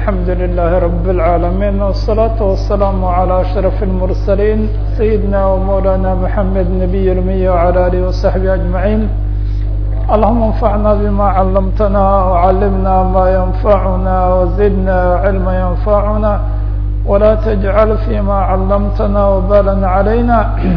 الحمد لله رب العالمين والصلاة والسلام على أشرف المرسلين سيدنا ومولانا محمد نبي الأمي وعلى آله وصحبه أجمعين اللهم انفعنا بما علمتنا وعلمنا ما ينفعنا وزدنا علما ينفعنا ولا تجعل فيما علمتنا وبالا علينا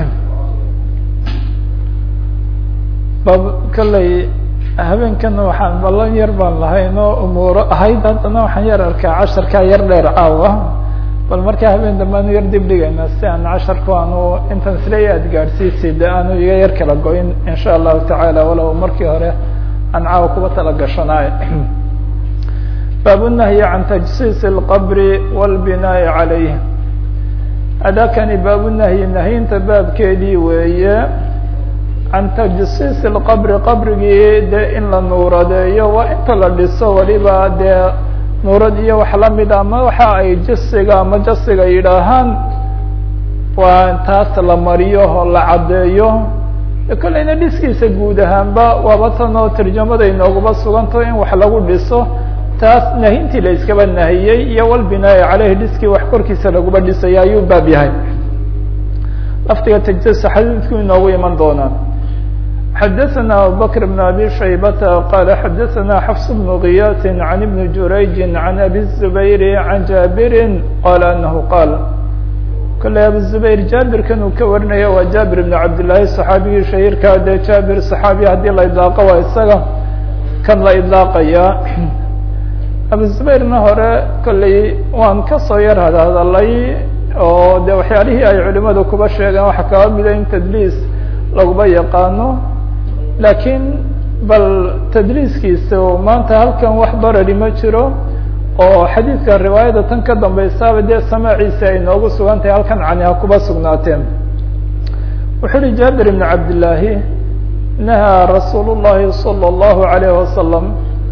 kalley habeenkana waxaan ballan yar baan lahayn oo umuuro ahayd haddana waxaan yar arkaa casharkaa yar dheer caawa bal markaa habeen dambe aanu yar dib dhigayna si aan casharku aanu intan isleeya aad gaadhsiisay de aanu iga yar kala go-in insha allahu tacaala walow markii hore aan caawa kuba tala gashanaay baabunahyi can tajsiis اlqabri wاlbinaaءi calayh adakani baabunahyi nahyinta baabkeedii weeye can tajsiis اlqabri qabrigii dee in la nuuradeeyo waa inta la dhiso waliba dee nuurad iyo wax lamid ama waxa ay jasiga ama jasiga yidhaahaan waa taas la mariyo oo la caddeeyo kolleyna dhiskiisa guud ahaanba waaba tan oo tarjamada inoogaba suganto in wax lagu dhiso taas nahintii la iskaba nahiyey iyo walbinaayi caleyhi dhiskii wax korkiisa laguba dhisaya ayuu baab yahay laftiga tajsiis xadiidku inoogu iman doonaa xdثna abubكر بن abي شhaybة qال xdثna xفص بن غyاث عن بن jurayج عن أbي الزbayr عن jابir qال أنه qاl kole abu زbayr jabirkan uu ka warinaya waa jabir بن cabdاللahi صxaabigii shahيirka de jabir صxaabiya hadii la iطlaaqo waa isaga kan la iطlaaqaya abu زbayrna hore kolley waan kasoo yar hadhadalay oo de waxyaalihii ay culimadu kuba sheegeen waxa kaba mida in tdliis laguba yaqaano laakiin bal tadriiskiisa maanta halkan wax barari ma jiro oo xadiidka riwaayada tan ka dambaysaaba dee samaaciisa ay noogu sugan tahay halkan cani ha kuba sugnaateen wuxuu uhi jaabir ibn cabdillaahi nahaa rasuul llahi salى اllahu alayh wasalam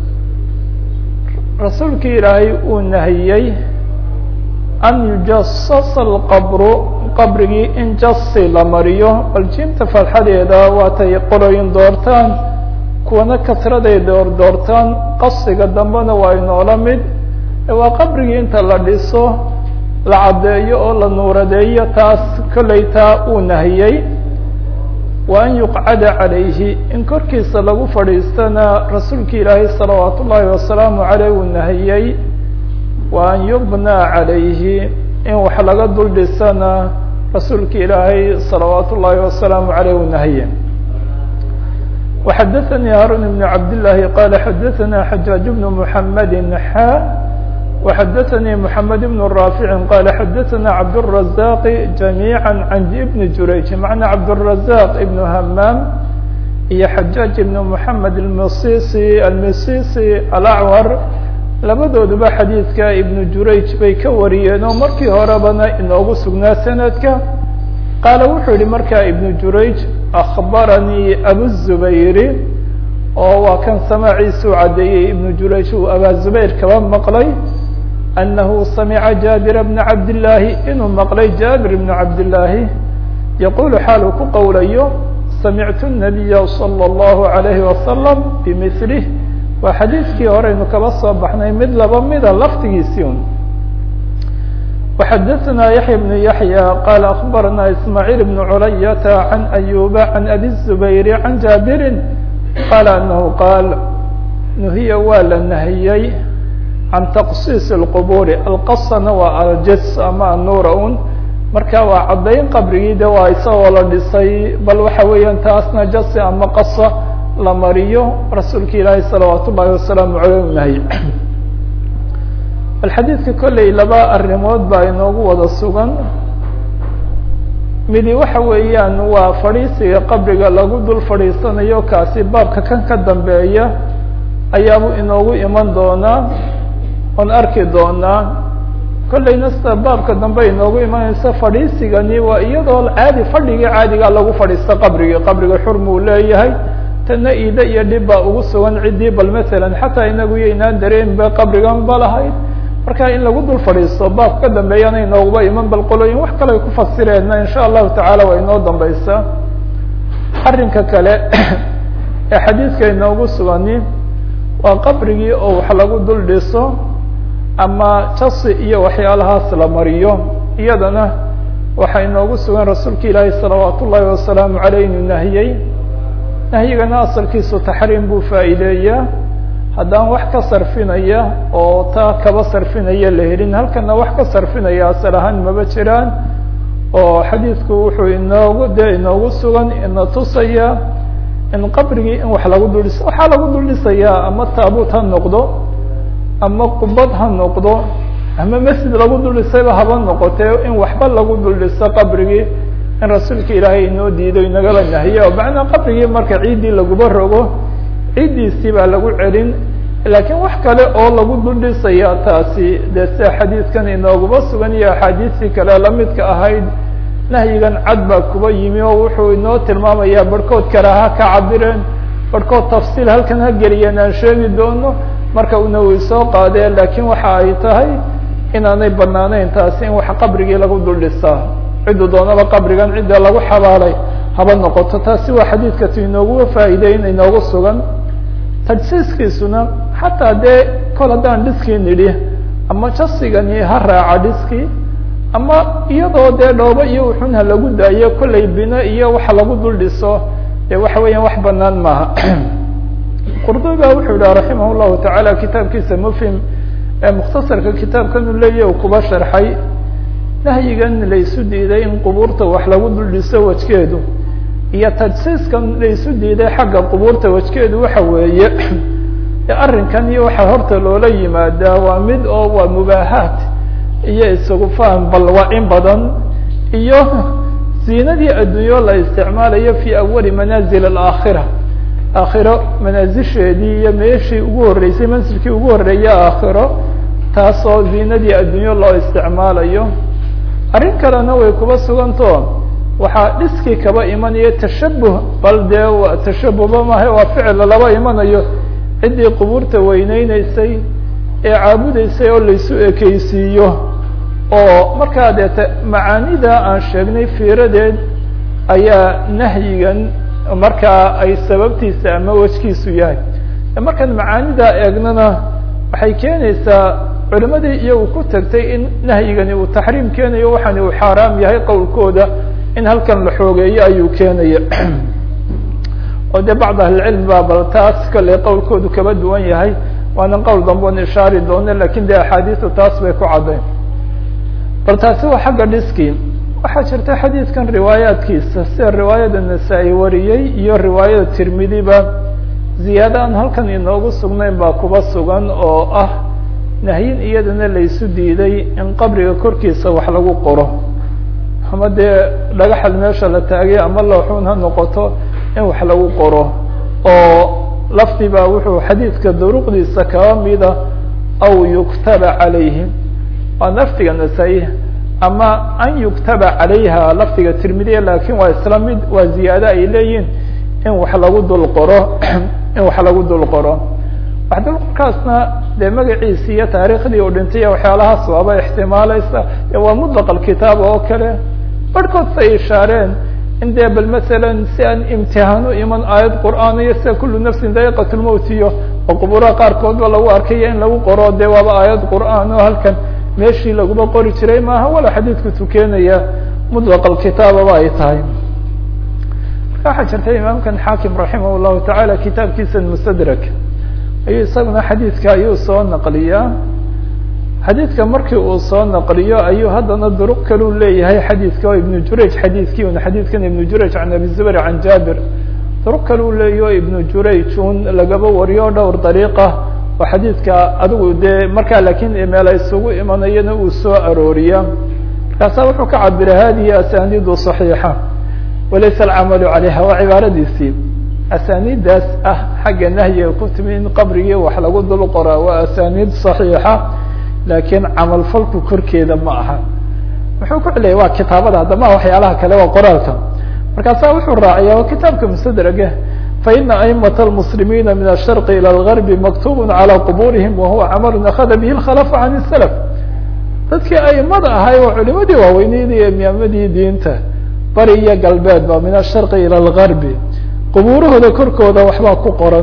rasuulkii ilaahay uu nahiyey an yujasasa alqabru qabrigii in jasi la mariyo bal jiimta fatxadeeda waatay qoloyin doortaan kuwana kasraday door doortaan qasiga dambena waa inoola mid waa qabrigii inta la dhiso la caddeeyo oo la nuuradeeyo taas kolley taa uu nahiyey wa an yuqcada calayhi in korkiisa lagu fadhiistana rasuulki ilaahay salawaat ullaahi wasalaamu caleyh uu nahiyey wa an yubnaa calayhi in wax laga dul dhisana rasuulka ilaahay salawaat ullaahi wasalaamu aleyh u nahiye وxadaثnي haarun بن cabdالlahi qala xadaثna xajaaج بن mحamedi xa وxadaثnي mحamed بن raafici qala xadaثna cabdالرazaq جamيعا can ibn jurayj macna cabdالرazaq ibn hamaam iyo xajaaج ibn mحamed اmsisi almisisi alacwar labadooduba xadiidka ibnu jurayj bay ka wariyeen oo markii horebana inoogu sugnaa sanadka qaala wuxuu yihi markaa ibnu jurayj akhbaranii abuzubayri oo waa kan samaaciisuu caddeeyey ibnu jurayj uu abaazubayr kaba maqlay annahu samica jaabira bna cabdillaahi inuu maqlay jaabir bna cabdillaahi yaquulu xaal uu ku qowlayo samictu nabiya salى اllahu alayhi wasalam bimilih waa xadiidkii horeynu kaba soo baxnay mid laba mida laftigiisii un وxadaثna yaحya بن yaحyى qala akbarana ismاعيل بن culayata عan أyuba عan abi الزubayr عan jabiri qala anahu qaal nuhiya waa la nahiyey can taqsiis الqburi alqasana waa aljas ama anuura un marka waa caddayn qabrigii de waa isagoo la dhisay bal waxa weeyaan taasna jasi ama qasa la mariyo rasuulka ilaahi salawaat ullaahi wasalaamu aleyh nahy bal xadiidka kolley laba arrimood baa inoogu wada sugan midi waxa weeyaan waa fadhiisiga qabriga lagu dul fadhiisanayo kaasi baabka kan ka dambeeya ayaabu inoogu iman doonaa oon arki doonaa kolleyna sida baabka dambe inoogu imanaysa fadhiisigani waa iyadoo caadi fadhigii caadigaa lagu fadhiista qabrigii qabriga xurmuu leeyahay tana iida iyo dhib baa ugu sugan ciddii bal masalan xataa inagu iyo inaan dareenba qabrigan ba lahayd marka in lagu dul fadhiisto baabka ka dambeeyana inooguba iman bal qolooyin wax kale ay ku fasireenna insha allahu tacaala waa inoo dambaysa arrinka kale ee xadiidka inoogu sugani waa qabrigii oo wax lagu dul dhiso ama jasi iyo waxyaalahaas la mariyo iyadana waxaa inoogu sugan rasuulka ilaahi salawaat ullaahi wasalaamu caleyh inuu nahiyey nahyigana asalkiisu taxriim buu faa'iideeyaa haddaan wax ka sarfinaya oo taa kaba sarfinaya la helin halkana wax ka sarfinaya asal ahaan maba jiraan oo xadiidku wuxuu inoogu dee inoogu sugan ina tusaya in qabrigii in wax lagu duldhis waxaa lagu duldhisayaa ama taabuut ha noqdo ama qubad ha noqdo ama masjid lagu duldhisayba haba noqotee in waxba lagu duldhiso qabrigii in rasuulka ilaahay inoo diido inagala nahiye oo macnaa qabrigii marka ciiddii laguba rogo ciiddiisii baa lagu celin laakiin wax kale oo lagu duldhisaya taasi dee sida xadiidkan inooguma sugan iyo axaadiistii kale lamidka ahayd nahyigan cad baa kuba yimi oo wuxuu inoo tilmaamayaa barhkood karaha ka cabireen barhkood tafsiil halkan ha geliyeen aan sheegi doono marka una way soo qaadeen laakiin waxa ay tahay inaanay banaaneyn taasi in wax qabrigii lagu duldhisaa ciddu doonaba qabrigan cidda lagu xabaalay haba noqoto taasi waa xadiidka ti inoogu faa'iideyn inoogu sugan tajsiiskiisuna xataa dee kol haddaan dhiskii nidhi ama jasigani ha raaca dhiskii ama iyadoo dee dhoobo iyo uxun ha lagu daayo kollay bino iyo waxa lagu dul dhiso dee waxa weeyaan wax banaan maaha qurdubi ba wuxuu yihi raximah llahu tacaala kitaabkiisa mufhim ee mukhtasarka kitaabkan u leeyahy u kuba sharxay nahyigan laysu diiday in qubuurta wax lagu dul dhiso wajkeedu iyo tajsiiskan laysu diiday xagga qubuurta wajkeedu waxa weeye arrinkan iyo waxa horta loola yimaadaa waa mid oo waa mubaahaat iyo isagu faham bal waa in badan iyo ziinadii adduunyo la isticmaalayo fi awali manaazil alaakhira aakhiro manaasisheedii iyo meeshii ugu horreysay mansilkii ugu horreeya aakhiro taasoo ziinadii adduunyo loo isticmaalayo arrin kalena way kuba suganto waxaa dhiskii kaba imanayo tashabuh bal dee tashabuhba maaha waa ficil laba imanayo ciddii qubuurta weyneyneysay ee caabudeysay oo laysu ekeysiiyo oo markaa deete macaanida aan sheegnay fiiradeed ayaa nahyigan markaa ay sababtiisa ama wejkiisu yahay markaan macaanida eegnana waxay keenaysaa culimadii iyagu ku tagtay in nahyigani uu taxriim keenayo waxaani uu xaaraam yahay qowlkooda in halkan la xoogeeyo ayuu keenaya oo de bacd ahlicilm ba bal taas kale qowlkoodu kaba duwan yahay waana qowl dambeon ishaari doone lakin de axaadiisu taas bay ku caddayn bal taasi waa xagga dhiskii waxaa jirta xadiidkan riwaayaadkiisa sida riwaayada nasaa-i wariyey iyo riwaayada tirmidiba ziyaado aan halkan inoogu sugnayn baa kuba sugan oo ah nahyin iyadana laysu diiday in qabriga korkiisa wax lagu qoro ama dee dhagaxad meesha la taagay ama looxuun ha noqoto in wax lagu qoro oo lafdi baa wuxuu xadiidka duruqdiisa kaba mida aw yuktaba calayhim waa lafdiga nasaa-i ama an yuktaba calayha lafdiga tirmidiya lakin waa isla mid waa ziyaado ay leeyihin in wax lagu dul qoro in wax lagu dul qoro wax dulqorkaasna dee magaciisi iyo taariikhdii uu dhintay waxyaalahaas waaba ixtimaalaysa waa mutlaq alkitaab oo kale barhkood say ishaareen in dee bal masalan si aan imtihaan u iman aayad qur'aan iyo sida kullu nafsin daa'iqat lmowt iyo oo qubuuraha qaarkoodba lagu arkaya in lagu qoro dee waaba aayad qur'aan oo halkan meeshii laguma qori jiray maaha wala xadiidku tukeenaya mutlaq alkitaababa ay tahay marka waxaa jirta imaamkan xaakim raximah llahu tacaala kitaabkiisa mustadrak ayuu isaguna xadiidka ayuu soo naqliyaa xadiidka markii uu soo naqliyo ayuu haddana duruq kaleu leeyahay xadiidka oo ibnu jurayj xadiidkii un xadiidkan ibnu jurayj can abi zubayr can jaabir duruq kaleu leeyahy o ibnu jurayj un lagaba wariyo dhowr dariiqa oo xadiidka adigu dee markaa lakin meela isugu imanayana uu soo arooriya markaasa wuxuu ka cabira hadihi asaniidu صaxiixa walaysa alcamalu calayha waa cibaaradiisii asaniidaas ah xagga nahyiga ku timi in qabrigii wax lagu dul qoraa waa asaniid صaxiixa laakiin camalfalku korkeeda ma aha muxuu ku celiyay waa kitaabada haddama waxyaalaha kale waa qoraalka markaasa wuxuu raaciya waa kitaabka mustadraga faina aimة الmuslimiina min الsharq ilى الغarb maktub calى quburihim wahuwa camal akada bih اkhlaf can الslf dadkii aimada ahay waa culimadii waaweyneyd iyo imaamadii diinta bari iyo galbeedba min الsharqi ilى الغarbi qubuurahooda korkooda waxbaa ku qoran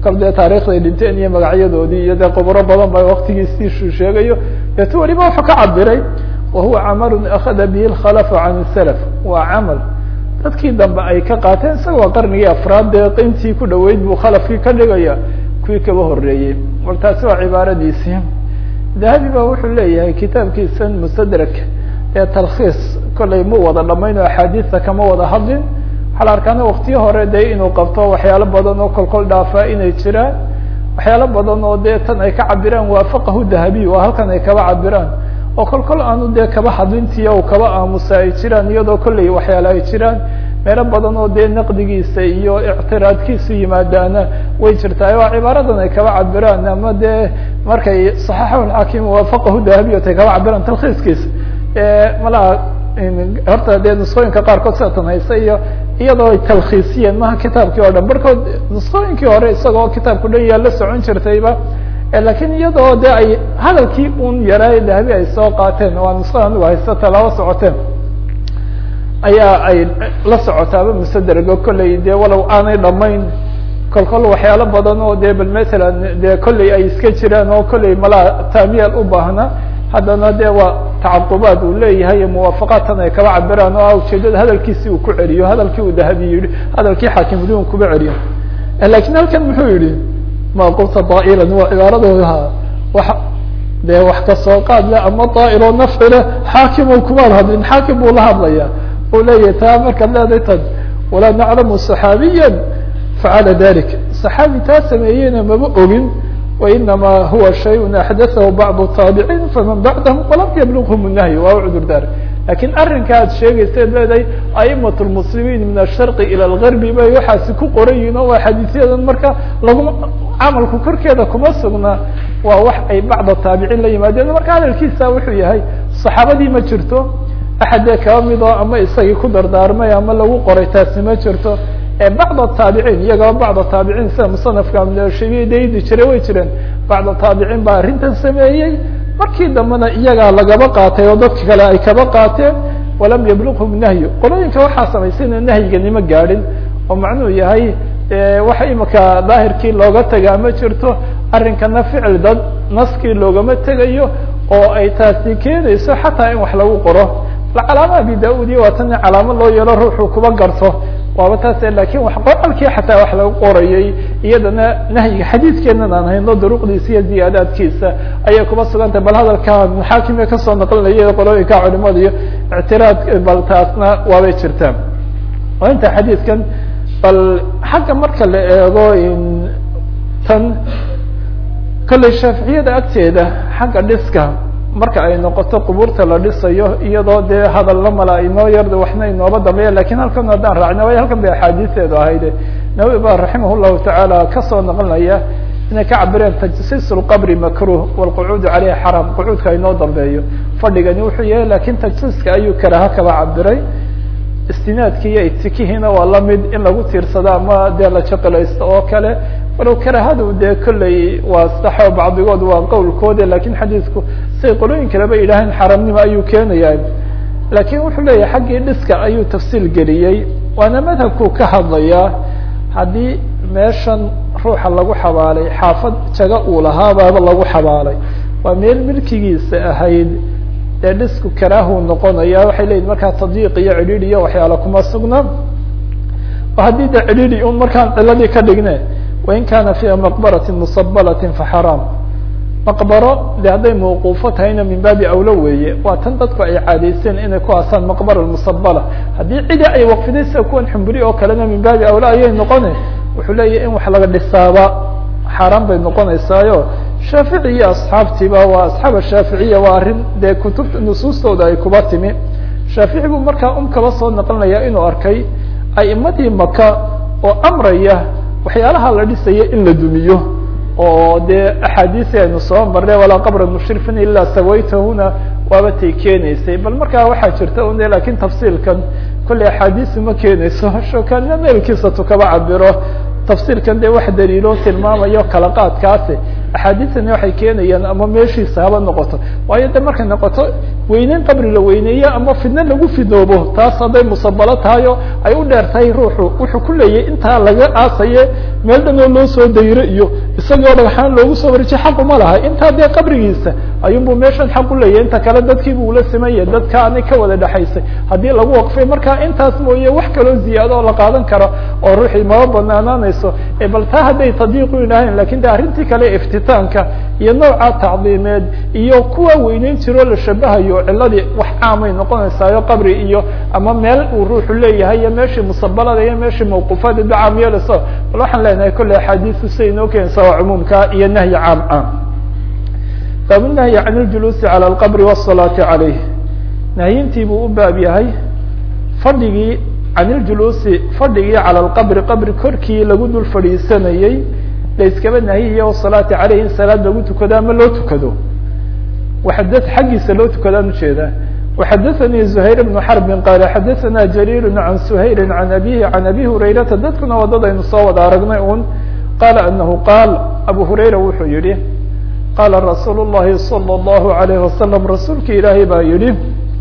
kal dee taarikhday dhinteen iyo magacyadoodii iyo dee quburo badan ba waktigiisiisuu sheegayo deetu waliba wuxuu ka cabiray wahuwa camalun akhada bihi lkhalafu can salaf waa camal dadkii dambe ay ka qaateen isaga waa qarnigii afraad dee intii ku dhaweyd buu khalafkii ka dhigaya kuwii kaba horeeyey war taasi waa cibaaradiisii dahabi ba wuxuu leeyahay kitaabkiisan mustadrak ee talkhiis kollay mu wada dhamayn oo axaadiista kama wada hadlin waxaa la arkaana waktiyo hore dee inuu qabto waxyaalo badan oo kolkol dhaafaa inay jiraan waxyaalo badan oo dee tan ay ka cabiraan waafaqahu dahabiy waa halkan ay kaba cabiraan oo kol kol aanu dee kaba hadlintiya u kaba aamusa ay jiraan iyadoo kolley waxyaale ay jiraan meelo badan oo dee naqdigiisa iyo ictiraadkiisu yimaadaana way jirtaa waa cibaaradan ay kaba cabiraan ama dee markay saxaxahu lxakim waafaqahu dahabiyot ay kaba cabiraan talkhiiskiisa malaha horta dee nusqooyinka qaarkood sidatan haysa iyo iyadoo ay talkhiisiyeen maha kitaabkii oo dhan barkood nusqooyinkii hore isagoo kitaabku dhan yaa la socon jirtayba lakiin iyadoo de ay hadalkii un yaraa dahabi ay soo qaateen waa nusqada anigu haysta talaabo socoteen ayaa ay la socotaaba musadergo kolley dee walow aanay dhamayn kol kol waxyaalo badan oo de bal matalan de kolley ay iska jiraan oo kolley malaa taamiyal u baahna haddana de waa tacaqubaad uu leeyahay muwaafaqaadtan ay kaba cabiraan oo ujeedada hadalkiisi uu ku celiyo hadalkii uu dahabi yihi hadalkii xaakimudin kuba celiyo lakin halkan muxuu yihi ma qulta daa'iran waa cibaaradooda wa dee wax kasoo qaad le ama daa'iroo nafci leh xaakim kumaad hadlin xaakim buu la hadlaya uu leeyahay taa markaad leedahay tan walaa naclamu صaxaabiya facala dalik صaxaabi taa sameeyeyna maba ogin wainama huwa shayء axdathahu bacdu taabiciin faman bacdahum walam yablغhm الnahyi waa u cudur daar lakin arrinka ad sheegaysaed leedahay aimat lmuslimiin min asharqi ilى lgarbi bay waxaasi ku qoran yihin oo waa xadiisyadan marka laguma camalku korkeeda kuma sugna waa wax ay bacda taabiciin la yimaadeen marka hadalkiisa wuxuu yahay saxaabadii ma jirto axadee kaba mid oo ama isagii ku dardaarmay ama lagu qoray taasi ma jirto bacda taabiciin iyagaba bacda taabiciin sida musanafka amshabiya daydi jiray way jireen bacda taabiciin baa arrintan sameeyey markii dambena iyagaa lagaba qaatay oo dadka kale ay kaba qaateen walam yablغhum nahyu qolooyinka waxaa samaysayna nahyiganima gaadhin oo macnuhu yahay waxa imika daahirkii looga tagaa ma jirto arrinkana ficil dad naskii loogama tegayo oo ay taasi keenayso xataa in wax lagu qoro calaama abi da-ud iyo waa tan calaamo loo yeelo ruuxuu kuba garto waaba taas lakin wax qoralkii xataa wax lagu qorayay iyadana nahyiga xadiidkeenan aan hayno duruqdiisa iyo ziyaadaadkiisa ayay kuba sugantah bal hadalka xaakime kasoo naqlinaya qolooyinka culimada iyo ictiraad bal taasna waabay jirtaan oo inta xadiidkan bal xagga marka la eego tan kolley shaaficiyada agteeda xagga dhiska marka ay noqoto qubuurta la dhisayo iyadoo dee hadalla mala inoo yar waxna inooba dambeeya lakin halkan haddaan raacna way halkan bay axaadiisteedu ahayde nawawi ba raximah llahu tacaala kasoo naqlinaya inay ka cabireen tajsiis lqabri makruh wlqucuudu caleyhi xaram qucuudka inoo dambeeyo fadhigani wuxuu yahay lakin tajsiiska ayuu karaha kaba cabiray istinaadki iyo itikihiina waa lamid in lagu tiirsado ama dee la jaqilaysto oo kale walow karahadu dee kolley waa saxo bacdigood waa qowlkooda lakin xadiisku say qolooyin kaleba yidhaaheen xaramnimo ayuu keenaya lakin wuxuu leeyahay xaggii dhiska ayuu tafsiil geliyey waana madhabku ka hadlayaa haddii meeshan ruuxa lagu xabaalay xaafad jaga uu lahaabaaba lagu xabaalay waa meel milkigiisa ahayd dee dhisku karaahu noqonaya waxay leyihin markaa tadyiiq iyo cidhiidh iyo waxyaala kuma sugna haddii de cidhiidhi un markaan ciladii ka dhigne wain kana fiiha maqbarati musabalati faxaraam maqbaro de hadday mawquufo tahayna min baabi awlo weeye waa tan dadku ay caadaysteen inay ku aasaan maqbara musabala haddii cidi ay waqfiday sida kuwan xumburi oo kalena min baabi awlo ayay noqone wuxuu leeyahy in wax laga dhisaaba xaaraan bay noqonaysaayo shaafici iyo asxaabtiiba waa asxaab shaaficiya waa arrin dee kutubta nusuustooda ay kuba timi shaafici buu markaa um kaba soo naqlinaya inuu arkay aimadii maka oo amraya waxyaalaha la dhisaya in la dumiyo oo dee axaadiisi aynu soo marnay walaa qabra mushrifin ilaa sawaytahuna waaba tay keenaysay bal markaa waxaa jirta un lakin tafsiilkan kolley axaadiisi ma keenayso shokanina meelkiisa tu kaba cabiro tafsiilkan dee wax daliilo tilmaamayo kala qaadkaasi axaadiisani waxay keenayaan ama meeshiisa haba noqoto waayo de markay noqoto weyneyn qabri la weyneeyo ama fidno lagu fidoobo taas hadday musabalo tahay oo ay u dheer tahay ruuxu wuxuu ku leeyahy intaa laga aasaye meel dhanoo loo soo dayro iyo isagoo dhagxaan loogu soo warejiye xaquma laha intaa dee qabrigiisa ayuunbu meeshan xaq u leeyahy inta kale dadkiibu ula simaya dadka anay ka wada dhexaysay haddii lagu waqfay marka intaas mooye wax kaloo ziyaado oo la qaadan karo oo ruuxii maba banaanaanayso bal taa hadday tadiiqu ilahayn lakin de arrintii kale iftitaanka iyo nooca tacdiimeed iyo kuwa weyneyn jiroo la shabahayo ciladii wax caamay noqonaysaayo qabri iyo ama meel uu ruuxu leeyahay iyo meeshii musabalada iyo meeshii mawquufada da caam yeelayso bal waxaan leenahay kolley axaadiistu siday inoo keenaysa waa cumuumka iyo nahyi caam ah baabu nahyi can iljuluusi calى alqabri wالsalaati calayh nahyintii buu u baab yahay fadhigii can iljuluusi fadhigii calى alqabri qabri korkii lagu dul fadhiisanayey la iskaba nahiyiyo wasalaati caleyh in salaad lagu tukado ama loo tukado waxada xaggiisa loo tukadaan ujeeda waxadaثanii زuhayr bnu xarbin qaala xadaثana jariir can suhayri can abihi can abi hurayrata dadkuna wadadaynu soo wada aragnay un qaala anahu qaal abu hurayra wuxuu yihi qaala rasuul الlahi salى الlahu عalayh wasalam rasuulki ilaahay baa yihi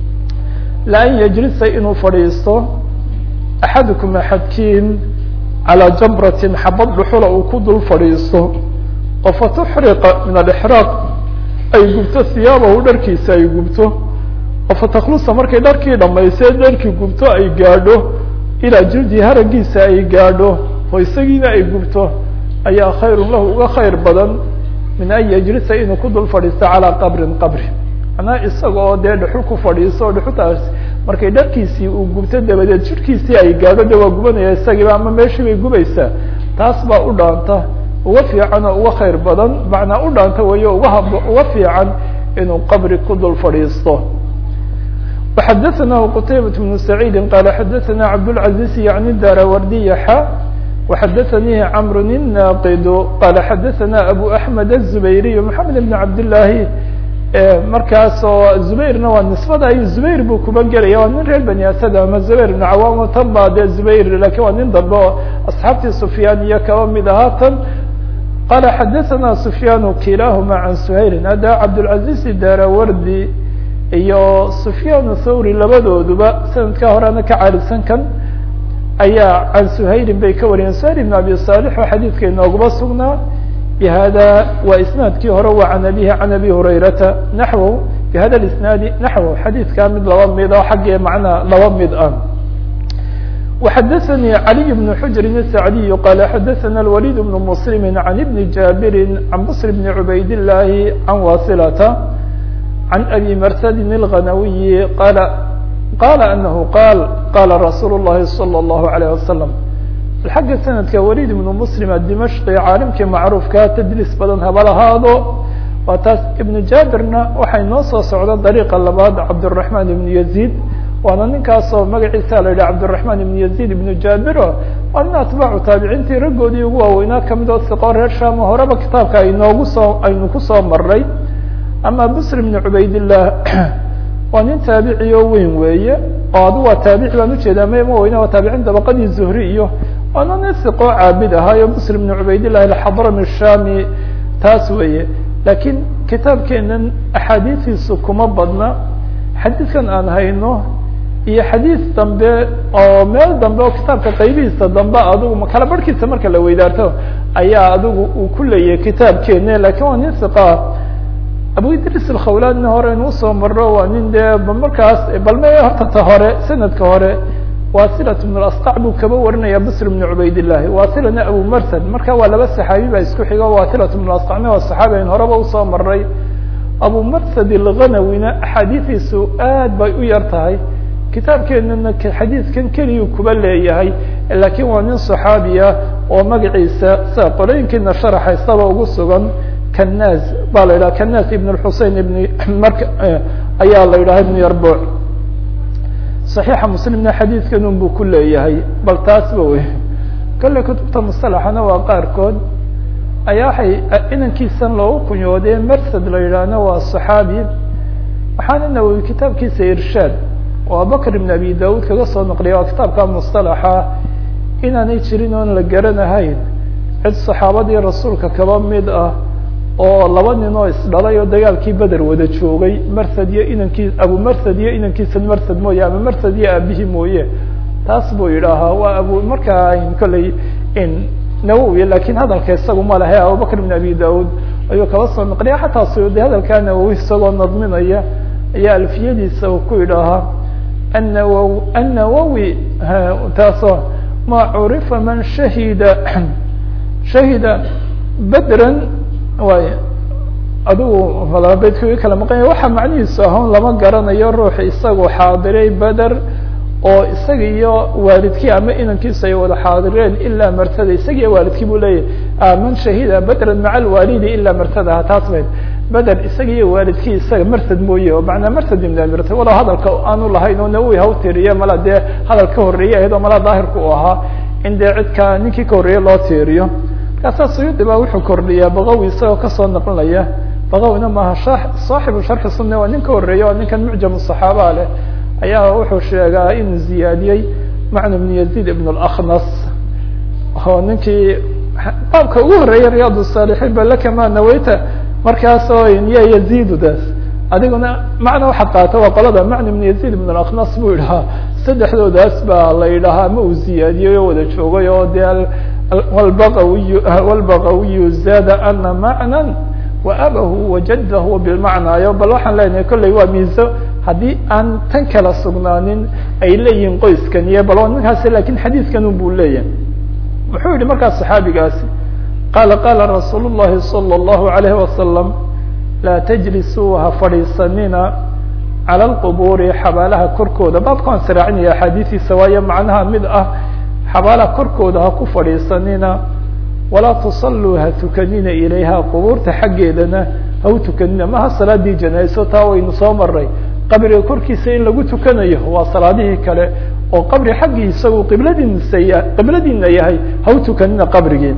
laan yajlisa inuu fadhiisto axadukum axadkiin calىa jamratin xabad dhuxula uu ku dul fadhiisto oo fatuxriqa min alixraaq ay gubto siyaabahu dharkiisa ay gubto oo fataklusa markay dharkii dhamaysee dharkii gubto ay gaadho ilaa jildi haragiisa ay gaadho oo isagiina ay gubto ayaa khayrun lahu uga khayr badan min an yajlisa inuu ku dul fadhiisto calىa qabrin qabri manaa isaga oo dee dhuxul ku fadhiiso o dhuxultaas markay dharkiisii uu gubto dabadeed jirkiisii ay gaadho de waa gubanaya isagiiba ama meeshii bay gubaysaa taas baa u dhaanta uga fiican oo uga khayr badan macnaa u dhaanta wayo uga hab uga fiican inuu qabri ku dul fadhiisto وxadaثnaه qtaybaة بن سacيidi qala xadaثna cabdالعaزيز yعni darawardiya xa وxadaثanihi cmr الناqd qala xadaثna abu أحmed الزubayriy محamed بn cabdالlahi markaasoo zubayrna waa nisbada ay zubayr buu kuba gelaya waa nin reer bani asad ama zubayr ibn cawaam tan baa dee zubayr lakin waa nin dambe oo asxaabtii sufyaan iyo kaba mid ahaa tan qala xadaثana sufyaan kilahuma can suhayrin hadda cabdالcaزiz darawardi iyo sufyaan thawri labadooduba sanadka horena ka caalisan kan ayaa can suhayrin bay ka wariyeen suhayr ibn abi صالح oo xadiidka inooguma sugnaa bhada waa isnaadkii hore waa can abihi can abi hurayrata naxw bihada isnaadi naxw xadiidkaa mid laba mid oo xaggee macnaa laba mid ah وxadaثnي عaliي بن xujri الsacdiy qala xadaثna الwalid بن mslm عan ibn jabiri can bصr bn cubayd الlahi can wasilata can abi marsadi الغanawiyi qala qala anahu qaal qala rasuul الlahi slى الlahu عalيه waslم xagga sanadka walid ibnu muslim adimashqi caalimkii macruufkaa tadliis badan haba lahaado waa taas ibnu jaabirna waxay noo soo socda dariiqa labaad cabdالرaحman ibnu yaziid waana ninkaasoo magaciisa la yidhah cabdالرaحman ibnu yaziid ibnu jaabiro waa nin atbaacu taabiciintii raggoodii ugu waaweynaa kamid oo siqo reer shamo horeba kitaabka aynoogu soo aynu kusoo maray ama bsr ibn cubaydillah waa nin taabici oo weyn weeye oo adu waa taabici baan ujeedaa mma weyne waa taabicin dabaqadii zuhri iyo waana nin siqoo caabid ahaayo bsr ibn cubaydillah alxadrami shami taas weeye lakiin kitaabkeenan axaadiistiisu kuma badna xadiidkan aan hayno iyo xadiis dambe oo meel dambe oo kitaabka qaybihiisa dambe adigu kala barhkiisa marka la weydaarto ayaa adigu uu ku leeyahay kitaabkeena lakin waa nin siqaa abu idris alkhawlaanina hore inu usoo marro waa nin dee markaas balme horta ta hore sanadka hore wasilat bn asqac buu kaba warinaya bsr bn cubaydillahi wasilana abu marsad marka waa laba saxaabi baa isku xigo wasilat bn asqacna waa saxaabi ayn horeba usoo maray abu marsad alghanawina axaadiidiisu aad bay u yar tahay kitaabkeenana xadiidkan keliyu kuba leeyahay lakin waa nin صaxaabiya oo magaciisa sida qolooyinkiina sharaxaysaba ugu sugan kanaz ba la yidhaha kanaz ibn xusein ibn marka ayaa la yidhaha ibn yarbuc صaxiixa muslimna xadiidkan un buu ku leeyahay bal taasba wey kale kutubta musalaxana waa qaarkood ayaa waxay inankiisan loogu kunyoodee mersad la yidhaahna waa صaxaabi waxaana nawowi kitaabkiisa irshaad oo abubakr ibn abi daud kaga soo naqliya waa kitaabka musطalaxa inaanay jirin oon la garanahayn cid صaxaabadii rasuulka kaba mid ah oo laba nin oo isdhalay oo dagaalkii beder wada joogay marsad iyo inankii abu marsad iyo inankiisa marsad mooye ama marsad iyo aabihii mooye taas buu yidhaahaa waa abu markaa kolley nawowi lakin hadalka isagu ma lahe abubakr ibn abi daud ayuu kaba soo naqliya xataa suyuudi hadalkaa nawowi isagoo nadminaya ayaa alfiyadiisa uu ku yidhaahaa annawo annawowi taasoo ma curifa man shahida shahida bedran way adigu beydka kala maqanya waxaa macnihiisu ahoon lama garanayo ruux isagoo xaadiray beder oo isaga iyo waalidkii ama inankiisu ay wada xaadireen ilaa martada isaga iyo waalidkii bu leeyahy man shahida bedran maca alwaalidi ilaa martadaha taas bayd beder isaga iyo waalidkii isaga marsad mooye oo manaa marsad ibn amirta walow hadalka aanu lahayn oo nawowi ha utiriye mala dee hadal ka horreeyey ahayd oo mala daahirka u ahaa in dee cidka ninkii ka horreeye loo tiiriyo markaasaa suyuudi baa wuxuu kordhiyaa bakawi isagoo kasoo naqlinaya bakawina maaha saaxibu sharxi sunna waa nin ka horreeya oo ninkan mucjam saxaaba leh ayaa wuxuu sheegaa inuu ziyaadiyey macna ibn yazid ibn اlaknas oo ninkii baabka ugu horreeyay riyaad الsaalixiin ba lakama naweyta markaasoo ya yazidu daas adiguna macna waxaad qaata waa qolada macna ibn yazid ibn اlaknas buu idhahaa saddexdoodaas baa la yidhahaa ma uu ziyaadiyey oo wada joogay oo de wlbaqawiy wlbaqawiyu zaada ana macna waabahu wajadahu bilmacnaayo bal waxaan leenahay kolley waa miiso haddii aan tan kala sugnaanin ay leeyihiin qoyskan iyo bal ninkaasi lakin xadiidkan un buu leeyahay muxuu yihi markaas saxaabigaasi qaala qaala rasuul الlahi salى الlahu عalayhi wasalam laa tajlisuu ha fadhiisanina calى اlqubuuri xabaalaha korkooda baabkaan siraacinaya axaadiistiisa waayo macnaha mid ah xabaalaha korkooda ha ku fadhiisanina walaa tusalluu ha tukanina ilayha qubuurta xaggeedana ha u tukanina maha salaadii janaaso taa waynu soo maray qabriga korkiisa in lagu tukanayo waa salaadihii kale oo qabri xaggii isagu qibladiinsa qibladiina yahay ha u tukanina qabrigii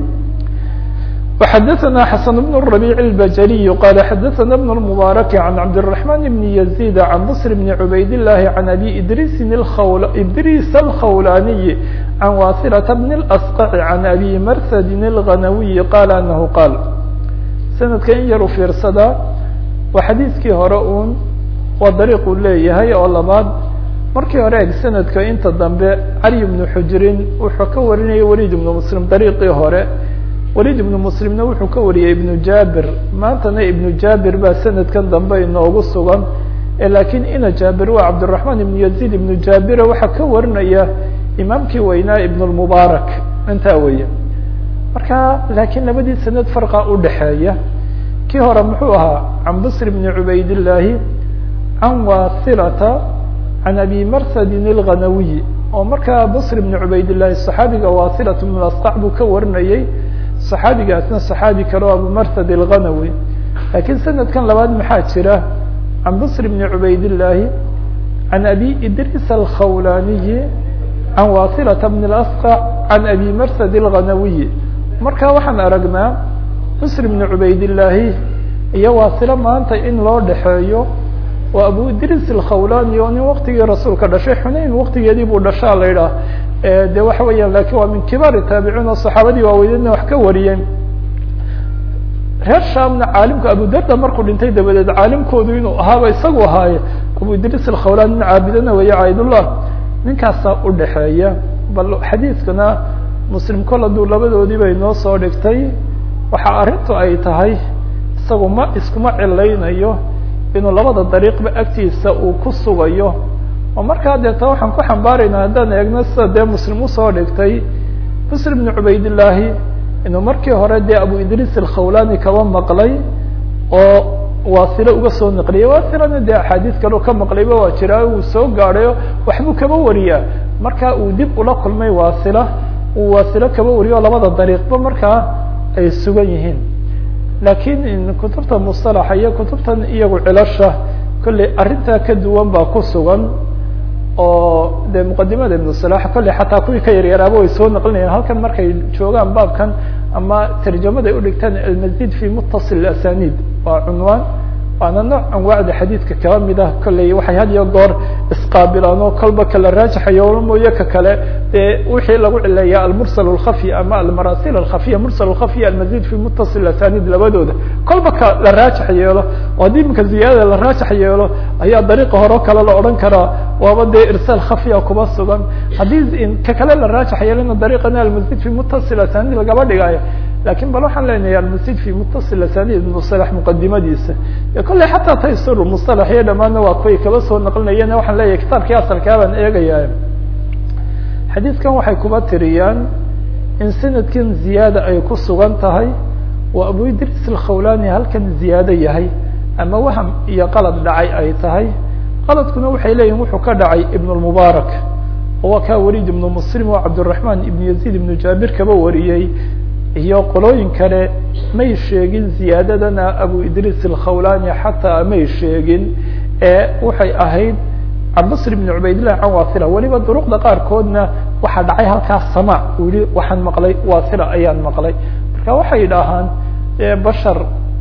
وxadثna xسن بن الربيع البجلي qال xadثna بن المبارك عن عبد الرحمن بن يزيد عن بصر بن عبيد الله عن أbي إdrيس إdrيس الخولاني عن واصلة بن الأسقع عن أbي mrسد الغنوي qال أنه qاaل سندka in yar u fiirsada waa xadيiثkii hore un waa dariiqu leeyahay oo labaad markii hore eg sanadka inta dambe cali بن xujrin wuxuu ka warinaya wlid بن mسلم dariiqii hore wlid ibnu muslimna wuxuu ka wariyey ibnu jaabir maantana ibnu jaabir baa sanadkan dambe inoogu sugan lakiin ina jaabir waa cabdiraحman ibnu yazid ibnu jaabira waxaa ka warinaya imaamkii weynaa ibn اlmubaarak intaa weeye marka lakiin labadii sanad farqa udhaxeeya kii hore muxuu ahaa can bsr bni cubaydillaahi can wasilata can abi marsadin اlghanawiyi oo markaa bsr bni cubaydillahi صaxaabiga wasilat bn asqac buu ka warinayey صaxaabigaasna صaxaabi kale o abu marsad الغanawi lakiin sanadkan labaad maxaa jira can bصr bn cubaydالlahi can abi idris الkhawlaniyi can wasilata bn اasqع can abi marsad الغanawiyi marka waxaan aragnaa bصr bn cubaydالlahi iyo wasilo maanta in loo dhexeeyo oo abu idris الkhawlani oo nin waktigii rasuulka dhashay xunayn waktigeedii buu dhashaa la idhaah de waxa weeyaan lakin waa min kibaari taabiciin oo saxaabadii waaweynedna wax ka wariyeen reer shaamna caalimka abu darda markuu dhintay dabadeed caalimkoodu inuu ahaaba isagu ahaaye abu idris alkhawlan nin caabidana weeye caidullah ninkaasaa udhaxeeya bal xadiidkana muslim kol hadduu labadoodii bay noo soo dhigtay waxa arrintu ay tahay isagu ma iskuma cilaynayo inuu labada dariiqba agtiisa uu ku sugayo oo markaa deeta waxaan ku xambaarayna haddaan eegno sida dee muslim usoo dhigtay bsr bn cubaydillaahi inuu markii hore dee abu idris alkhawlani kaba maqlay oo waasilo uga soo naqliyay waasilana dee axaadiis kaleo ka maqlayba waa jiraa uu soo gaadhayo waxbuu kaba wariyaa marka uu dib ula kulmay waasila uu waasilo kaba wariyo labada dariiqba markaa ay sugan yihiin lakiin kutubta musalaxa iyo kutubtan iyagu cilasha kolley arrintaa ka duwan baa ku sugan oo de muqadimada ibn salax kolley xataa kuwii ka yaryaraaba way soo naqlinayaan halkan markay joogaan baabkan ama tarjamada ay udhigtaan almazid fi mutasil asanid waa cunwaan waana nooc anwaacda xadiidka kaba mid ah kolley waxay had iyo goor isqaabilaan oo kolba kala raajaxayo mooye ka kale dee wixii lagu cileeya almursal alkhafy ama almarasil alkhafiya mursal alkhafya almazid fi muttasil asanid labadooda kolba ka la raajax yeelo oo haddii iminka ziyaadada la raajax yeelo ayaa dariiqa hore kale la odhan karaa waaba dee irsaal khafya kuba sugan haddii ka kale la raajax yeelona dariiqana almazid fi muttasil asanid lagaba dhigayo lakin bal waxaan leenahay almasjid fi muttasil asanid musalax muqadimadiisa kolley xataa taysur musalax iyo dhamaadna waa kuway kaba soo naqlinayeen waxaan leeyahay kitaabkii asalkaa baan eegaya xadiidkan waxay kuba tiriyaan in sanadkan ziyaada ay ku sugan tahay waa abu idris alkhawlani halkan ziyaado yahay ama waham iyo qalad dhacay ay tahay qaladkuna waxay leeyihin wuxuu ka dhacay ibn lmubaarak oo waa kaa waliid ibnu muslim oo cabdiraxmaan ibn yaziid ibnu jaabir kaba wariyey iyo qolooyin kale may sheegin ziyaadadana abu idris alkhawlani xataa may sheegin ee waxay ahayd cabdbasr ibn cubaydillah can wasila weliba duruqda qaarkoodna waxaa dhacay halkaas sama uu yihi waxaan maqlay wasila ayaan maqlay marka waxay idhaahaan bashar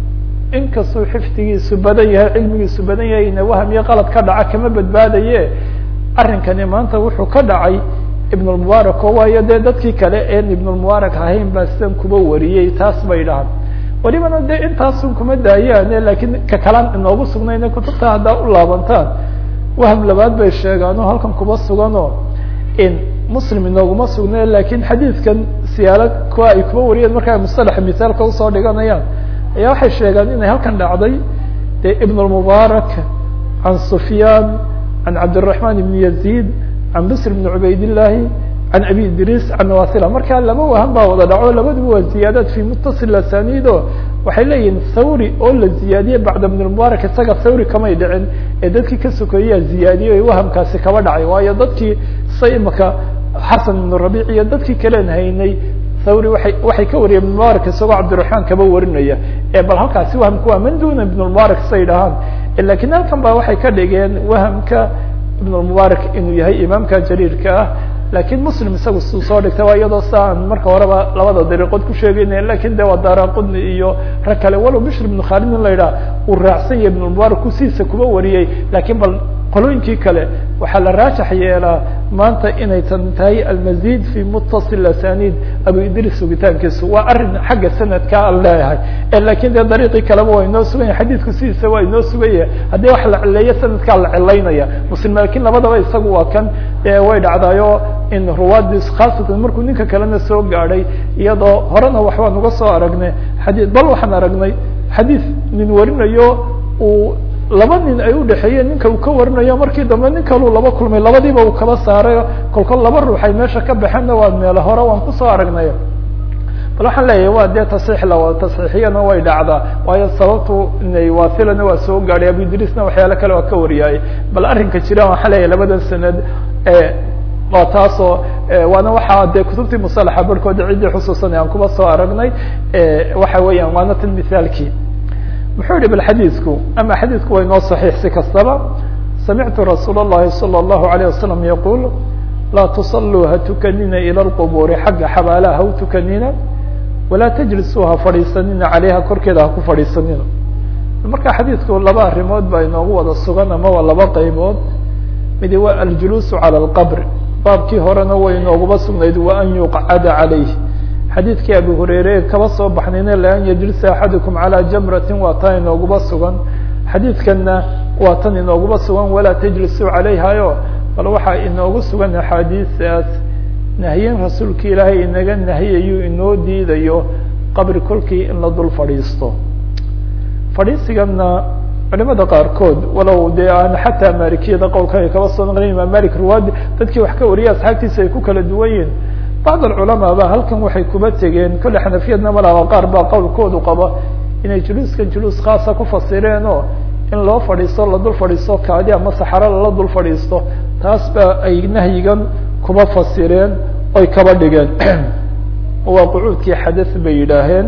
inkastuu xifdigiisu badan yahay cilmigiisu badan yahayna waham iyo qalad ka dhaca kama badbaadaye arrinkani maanta wuxuu ka dhacay ibn lmubaarak oo waayo dee dadkii kale een ibn lmubaarak ahayn baa sidan kuba wariyey taas bay dhahaan welibana dee intaasun kuma daayaane lakiin ka kalaan inoogu sugnayne kutubta haddaa u laabantaan waham labaad bay sheegaan oo halkan kuba suganoo in muslim inooguma sugne lakin xadiidkan siyaalo kuwa ay kuba wariyeen markaa musalaxa misaalka usoo dhiganayaan ayaa waxay sheegaan inay halkan dhacday dee ibn lmubaarak can sufyaan can cabdiraحman ibn yaziid can bsr bn cubaydillaahi can abi idris can wasila markaa laba waham baa wada dhaco labaduba waa ziyaadaad fi muttasil asanido waxay leeyihin thawri oo la ziyaadiyey bacda ibn lmubaarak isaga thawri kamay dhicin ee dadkii ka sokeeyaa ziyaadiyey o wahamkaasi kaba dhacay waayo dadkii sa imaka xasan ibn rabic iyo dadkii kalen haynay thawri waay waxay ka wariyeen ibn mubaarak isagoo cabdiraxmaan kaba warinaya ee bal halkaasi wahamka waa man duna ibn lmubaarak say dhahaan lakin halkan ba waxay ka dhigeen wahamka ibn lmubaarak inuu yahay imaamka jaliilka ah lakin muslim isagu su soo dhigtay waa iyadoo sa aan marka horeba labada dariiqood ku sheegayna lakin de waa daraqudni iyo rag kale walow bishr ibn khalid in la yidhaha uu raacsan yahay ibn lmubaarak kusiisa kuba wariyey lakin bal qolooyinkii kale waxaa la raajax yeelaa maanta inay tan tahay almazid fi muttasil asanid abu idris sugitaankiisu waa arin xagga sanadka aan leeyahay lakin dee dariiqii kaleba waa inoo sugan yahay xadiidku sidiisa waa inoo sugan yahay haddii wax la cileeyo sanadkaa la cilaynaya muslim lakin labadaba isagu waa kan way dhacdayo in ruwaadis khaasatan markuu ninka kalena soo gaadhay iyadoo horena waxbaan uga soo aragnay xadii bal waxaan aragnay xadiid nin warinayo uu laba nin ay udhexeeyeen ninka uu ka warinayo markii dambe nin kaluu laba kulmay labadiiba uu kala saaray kolkol laba ruux ay meesha ka baxeenna waa meelo hore waan kusoo aragnay bal waxaan leeyahay waa dee tasxiix la wada tasxiixiyana way dhacdaa waayo sababtu inay wasilana waa soo gaadhay abu idrisna waxyaalo kale waa ka wariyaayey bal arrinka jira waxaan leeyahay labadan sanad waa taasoo waana waxaa dee kutubtii musalaxa barhkooda ciddii xusuusanay aan kuba soo aragnay waxa weeyaan waana tan mithaalkii muxuu yihi bal xadiidku ama xadiidku waa inoo saxiix si kastaba samictu rasuul الlahi salى الlahu عalيه wasalam yaqul laa tusaluu ha tukanina ilى اlqbuuri xagga xabaalaha ha u tukanina walaa tajlisuu ha fadhiisanina caleyha korkeeda ha ku fadhiisanina marka xadiidku laba arrimood baa inoogu wada sugan ama waa laba qaybood midi waa aljuluusu calى اlqbr baabkii horena way inooguba sugnayd wa an yuqcada calayh xadiidkii abi hureyre kaba soo baxnayna laan yajlisa axadukum calى jamrati waa tan inooguba sugan xadiidkanna waa tan inooguba sugan walaa tajlisuu calayhayo bal waxaa inoogu sugan axaadiistaas nahyin rasuulka ilaahay inaga nahiyayu inoo diidayo qabri kolkii in la dul fadhiisto fadhiisigana culimada qaarkood walow dee aan xataa maalikiyada qowlka ay kaba soo naqlin imaam malik ruwaadi dadkii wax ka wariyay asxaabtiisa ay ku kala duwan yihin bacd alculamaa ba halkan waxay kuba tegeen kolle xanafiyadna malaba qaar baa qowlkoodu qaba inay juluuskan juluus khaasa ku fasireen oo in loo fadhiisto la dul fadhiisto kaadi ama saxaro lala dul fadhiisto taas ba ay nahyigan kuba fasireen oy kaba dhigeen waa qucuudkii xadath bay yidhaaheen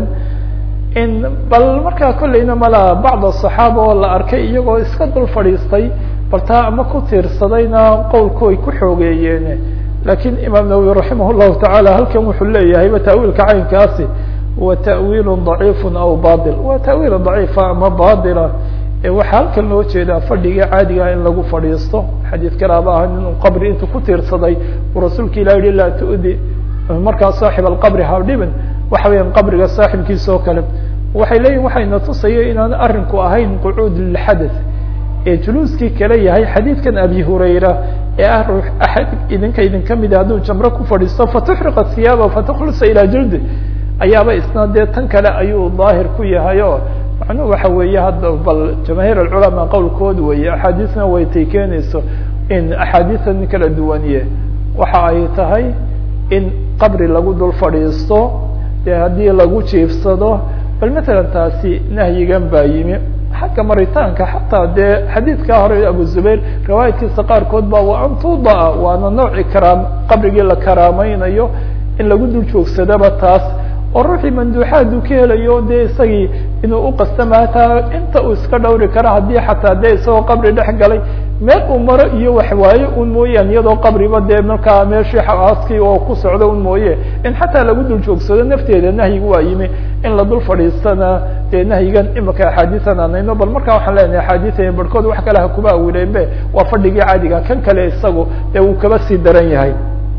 in bal markaa kolleyna mala bacd asaxaaba oo la arkay iyagoo iska dul fadhiistay bal taa ama ku tiirsadayna qowlku ay ku xoogeeyeen lakin imaam nawowi raximah llahu tacaala halkan wuxuu leeyahayba ta'wiilka caynkaasi wa ta'wiil daciif aw bail waa ta'wiil daciifa ama baila waxaa halkan loo jeedaa fadhiga caadiga in lagu fadhiisto xadiid kalaaba ah inuu qabri intuu ku tiirsaday uu rasuulka ilah yihi laa tu'di markaa saaxib alqabri habdhiban waxa weeyaan qabriga saaxibkiisa oo kale waxay leeyihin waxayna tusaya inaan arinku ahayn qucuud lilxadath ee juluuskii kale yahay xadiidkan abi hurayra ee ah ruux axad idinka idinka mida hadduu jamro ku fadhiisto fatuxriqa hiyaaba fatukhlisa ilaa jildi ayaaba isna dee tan kale ayuu daahir ku yahay o macnuhu waxa weeye hadda bal jamaahiir alculamaa qowlkood weeye axaadiisna waytay keenayso in axaadiisan kala duwaniye waxa ay tahay in qabri lagu dul fadhiisto dee haddii lagu jiifsado bal matalan taasi nahyigan baa yimi xagga maritaanka xataa dee xadiidkaa hore abu zubayr riwaayadkiisa qaarkood ba wa an tudaa waana nooci karaam qabrigii la karaamaynayo in lagu dul joogsadaba taas oo ruuxii manduuxaadu ka helayo dee isagii inuu uqastama hataa inta uu iska dhawri karo haddii xataa dee isagoo qabri dhex galay meel uu maro iyo waxwaaye un mooyaan iyadoo qabriba dee markaa meeshii aaskii oo ku socdo un mooye in xataa lagu dul joogsado nafteeda nahyigu waa yimi in la dul fadhiistana dee nahyigan imika axaadiisan aanayno bal markaa waxaan leenahay axaadiisan barhkood wax kale ha kuba awileenbe waa fadhigii caadiga kan kale isagu dee wuu kaba sii daran yahay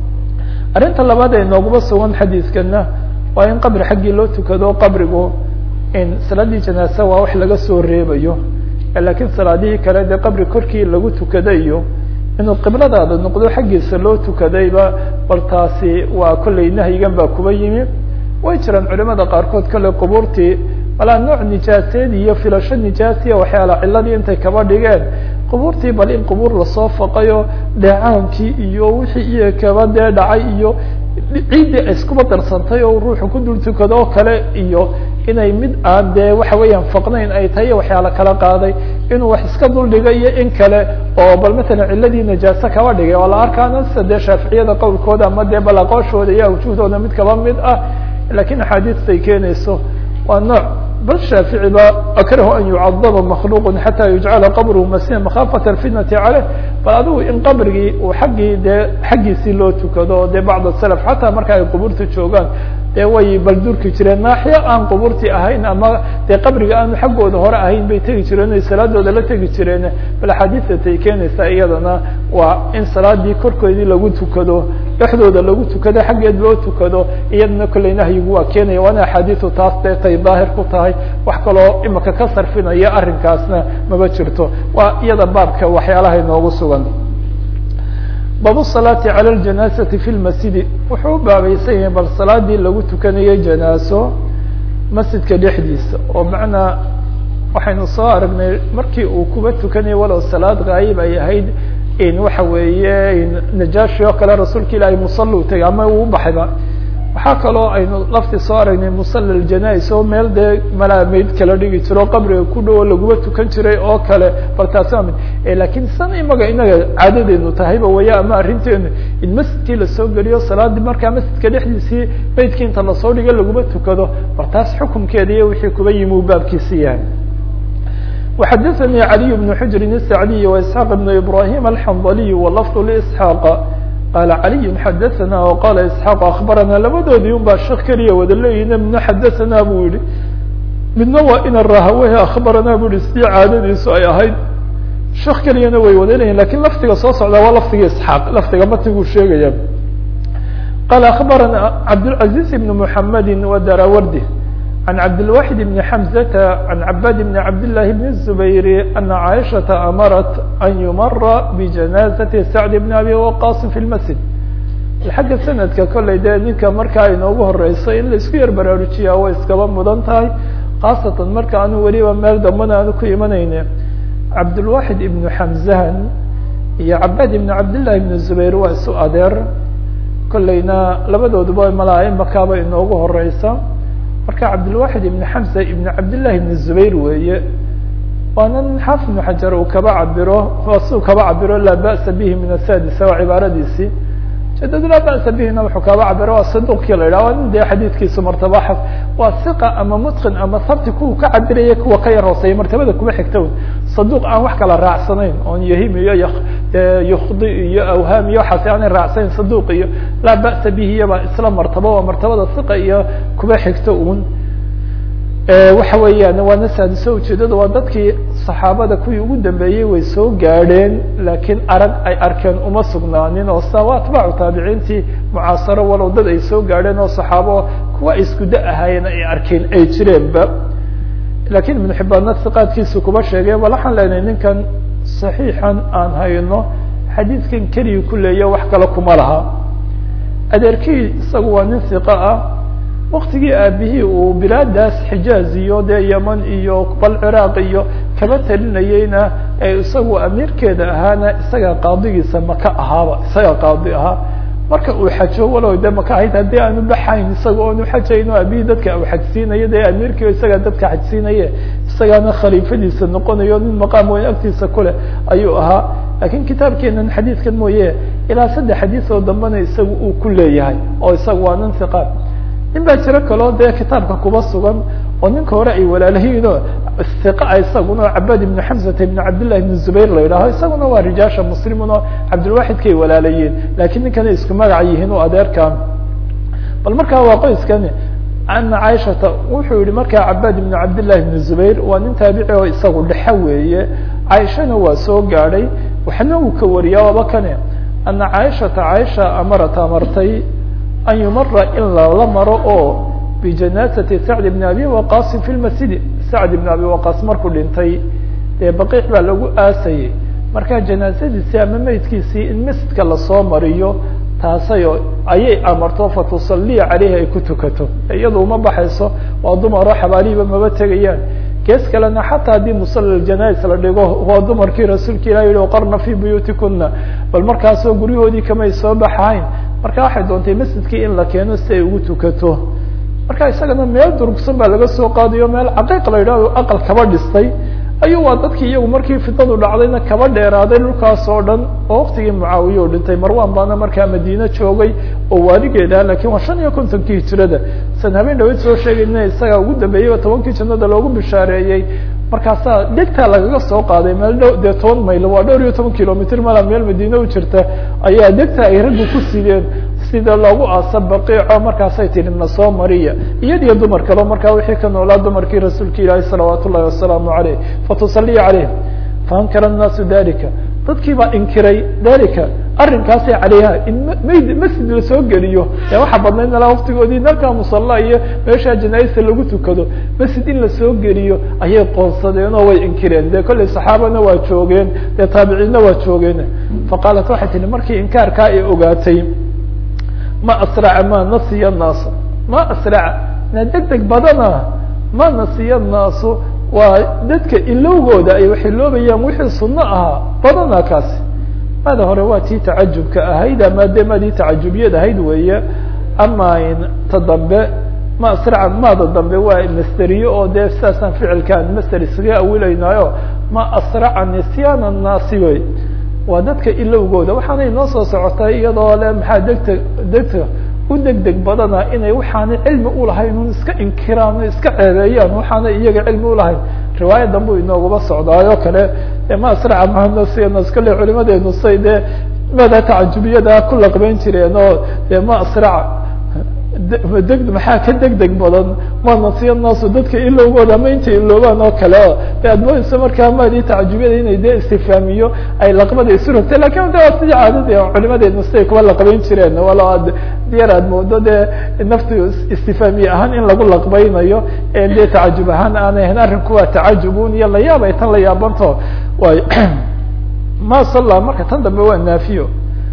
arrinta labaad ee nooguba sugan xadiiskana waa in qabri xaggii loo tukado qabrigu in salaadii janaasa waa wax laga soo reebayo lakiin salaadihii kale dee qabri korkii lagu tukadayo inuu qibladaada noqdo xaggiisa loo tukadayba bal taasi waa kollay nahyigan baa kuba yimi way jiraan culimada qaarkood kolley qubuurtii walaa nooc nijaaseed iyo filasho nijaasiya waxyaala ciladii intay kaba dhigeen qubuurtii bal in qubuur lasoo faqayo dheecaankii iyo wixii iyo kaba dee dhacay iyo ciiddii iskuba darsantay oo ruuxu ku dul tukado oo kale iyo inay mid aan dee waxa weeyaan faqnayn ay tahay waxyaala kala qaaday inuu wax iska dul dhiga iyo in kale oo bal matalan ciladii najaaso kaba dhigay oo la arkaana sida dee shaaficiyada qowlkooda ama dee bal aqooshooda iyo awjuhdooda mid kaba mid ah lakiin axaadiistay keenayso waa nooc bal shaafici ba akrahu an yucadaba makhluuq xata yujcala qabruhu masiha makhaafata alfitnati caleyh bal adigu in qabrigii uu xaggii dee xaggiisii loo tukado dee bacd salaf xataa marka ay qubuurta joogaan dee way bal durki jireen naaxiyo aan qubuurtii ahayn ama dee qabriga aanu xaggooda hore ahayn bay tegi jireen ay salaadooda la tegi jireen bal axaadiistatay keenaysaa iyadana waa in salaadii korkoodii lagu tukado dhexdooda lagu tukado xaggeed loo tukado iyadana kolley nahyigu waa keenaya waana axaadiisu taas dee tay daahir ku tahay wax kaloo imika ka sarfinaya arrinkaasna maba jirto waa iyada baabka waxyaalaha inoogu sugan bab salaati calى ljanaasati fi lmasjidi wuxuu u baabaysan yahay bal salaadii lagu tukanayay janaaso masjidka dhexdiisa oo macnaa waxaynu soo aragnay markii uu kuba tukanayay walow salaad gaayib ay ahayd in waxa weeye najaashi oo kale rasuulka ilaahay musalla u tegay ama uu baxayba waxaa kaloo aynu lafti soo aragnay musalla ljanais oo meel dee malaameyd kala dhigi jiro qabriga ku dhow oo laguba tukan jiray oo kale bal taasi waa mid lakiin san imaga inaga caadadeenu tahayba waya ama arrinteenu in masjidkii lasoo geliyo salaadii markaa masjidka dhexdiisii beydkii inta lasoo dhigo laguma tukado bal taas xukunkeeda iyo wixii kuba yimi uu baabkiisi yahay وxadثnي علي بن حجر السعدي وإسحاq بن إبراهيم الحنظلي ولفظ لإسحاq qال علي xadثna وqال إسحاq أخبرna labadoodii un baa shek keliya wada leeyihin midna xadثna bu yihi midna waa ina rahawh أخbarana bu yihi sidii caadadiisu ay ahayd shek keliyana way wada leyihin lakin lafdiga soo socda waa lafdiga isحاaq lafdiga matiguu sheegaya qال أخbarana cabdالعaزيز بن محمد وdarawardi عن عبدالواحد بن حمزة عن عباد بن عبد الله بن الزبير أن عائشة أمرت أن يمر بجنازة سعد بن أبي وقاص في المسجد xagga sanadka kollay dee ninka markaa inoogu horeyso in laisku yar baraarujiyaa way iskaba mudan tahay khaasatan marka aanu weliba meel dambana aanu ku imanayne cabdulwaxid ibnu xamzahan iyo cabaad ibnu cabdillahi ibnu zubayr waa isu adeer kollayna labadooduba malaa makaaba inoogu horeysa marka cabdilwaxid ibn xamza ibn cabdillahi ibn zubayr weeye waana nin xaafid ibnu xajar uu kaba cabiro su kaba cabiro laa ba'sa bihi min asadisa waa cibaaradiisii jadad laa ba'sa bihina wuxuu kaba cabiro waa saduqkii la yidhah waa nin dee xadiidkiisu martaba xaf waa siqa ama mutqin ama sabti kuwa ka cabiraya kuwa ka yar hooseeya martabada kuma xigta un saduq aan wax kala raacsanayn oon yahim iyo yukhdi iyo awhaam iyo waxaas aanay raacsanayn saduq iyo laa ba'sa bihi iyaba isla martaba waa martabada siqa iyo kuma xigta un waxa weeyaan waana saadiso ujeedada waa dadkii saxaabada kuwii ugu dambeeyey way soo gaadheen laakiin arag ay arkeen uma sugnaanin oo sa waa atbaacu taabiciintii mucaasaro walow dad ay soo gaadheen oo saxaabo kuwa ay isku da ahaayeen ay arkeen ay jireenba lakiin ibnu xibaanna siqaadkiisu kuma sheegeen bal waxaan leenahay ninkan saxiixan aan hayno xadiidkan keliya ku leeya wax kale kuma laha adeerkii isagu waa nin hiqa ah waktigii aabihii uu bilaadaas xijaaz iyo dee yeman iyo bal ciraaq iyo kaba talinayeyna ee isagu amiirkeeda ahaana isagaa qaadigiisa maka ahaaba isagaa qaadi ahaa marka uu xajo walow de maka ahayd haddii aanu baxayn isaga oonu xajayno aabihii dadka uu xajsiinayo dee amiirkii isagaa dadka xajsiinaye isagaana khaliifadiisa noqonayo nin maqaam weyn agtiisa kuleh ayuu ahaa lakiin kitaabkeenan xadiidkan mooye ilaa saddex xadiis oo dambena isagu uu ku leeyahay oo isaga waa nin hiqaad nin baa jiro kaloo dee kitaabka kuba sugan oo ninka hore ay walaalahiinoo hiqa isaguna cabad ibnu xamsata ibnu cabdillahi ibnu zubayr la yidhaaho isaguna waa rijaasha muslimun oo cabdilwaxidkay walaalayiin lakiin ninkana isku magaca yihiin o adeerkan bal markaa waa qoyskani ana caaishata wuxuu yihi markaa cabad ibnu cabdillahi ibnu zubayr waa nin taabici oo isagu dhexe weeye caaishana waa soo gaadhay waxna uu ka wariyaa waaba kane ana caaishata caaisha amarat amartay an yumara in lala maro oo bijanaasati sacd bn abi waqaasin fi lmasjidi sacd ibn abi waqaas markuu dhintay dee baqiic baa lagu aasayey marka janaasadiisii ama meydkiisii in masjidka lasoo mariyo taasayo ayay amarto fatusaliya caleyhi ay ku tukato iyadu uma baxayso waa dumaro xabaalihiiba maba tegayaan gees kalena xataa haddii musala janais la dhigo waa dumarkii rasuulka ilah yihi qarna fi buyuutikuna bal markaasoo guryahoodii kamay soo baxayn marka waxay doontay masjidkii in la keeno si ay ugu tukato marka isagana meel durugsan baa laga soo qaadayo meel caqiiq la yidhahdo aqal kaba dhistay ayuu waa dadkii iyagu markii fitadu dhacdayna kaba dheeraaday dhulkaas oo dhan oo waktigii mucaawiye u dhintay marwan baana markaa madiine joogay oo waaligeeda lakin waa shan iyo kontonkii hijirada san habeen dhaweyd soo sheegayna isaga ugu dambeeyeyba tobankii jannada loogu bishaareeyey markaasaa degtaa lagaga soo qaaday meel dhow dee toban mayl waa dhowr iyo toban kilomitr mala meel madiine u jirta ayaa degta ay raggu ku sideen sida loogu aasa baqiico markaasay tihi na soo mariya iyadiyo dumar kaleo markaa wixii ka noolaa dumarkii rasuulka ilaahi salawaat ullahi wasalaamu aleyh fatusaliya caleyh faankara الnaasu dalika dadkii baa inkiray dalika arrinkaasay caleyha in mayd masjid lasoo geliyo ee waxaa badnayd malaa waktigoodii dalka musalla iyo meeshaa janaaista lagu tukado masjid in lasoo geliyo ayay qoonsadeen oo way inkireen dee kollay saxaabana waa joogeen dee taabiciinna waa joogeen faqaalat waxay tihi markii inkaarkaa ay ogaatay ma asraca ma nasiya الnaasa ma asraca na deg deg badana ma nasiya الnaasu waa dadka ilowgooda ay wax iloobayaan wixii suno ahaa badana kaasi maada hore waa tii tacajubka ahayd ama de madii tacajubiyad ahayd weeye ama ta dambe ma asraca maada dambe waa masteriye oo dee sidaasaan ficilkaan master iskaga awilaynaayo ma asraca nisyaan الnaasi wey waa dadka ilowgooda waxaana inoo soo socotay iyadoo le maxaa degta degta u deg deg badana inay waxaanay cilmi ulahayn un iska inkiraan iska ceebeeyaan waxaanay iyaga cilmi ulahayn riwaaya dambu inoogaba socdaayoo kale ma asraca mahanasiyanas kale culimadeenu say dee mada tacajubiyada ku laqbeyn jireen oo de ma asraca deg maxaa ka deg deg badan ma nasiya naasu dadka ilowgooda ama intay iloobaan oo kale o de aad moodeysa markaa maadii tacajubiyada inay dee istifaamiyo ay laqbada isu rogtay lakin de waa sidii caadadi culimadeedna siday kuwa laqbeyn jireen walo ad yar aad moodo dee naftu istifaamiye ahaan in lagu laqbeynayo ee dee tacajub ahaan aanay ahayn arrinku waa tacajubun iyo layaab ay tan la yaabanto way ma salla marka tan dambe waa naafiyo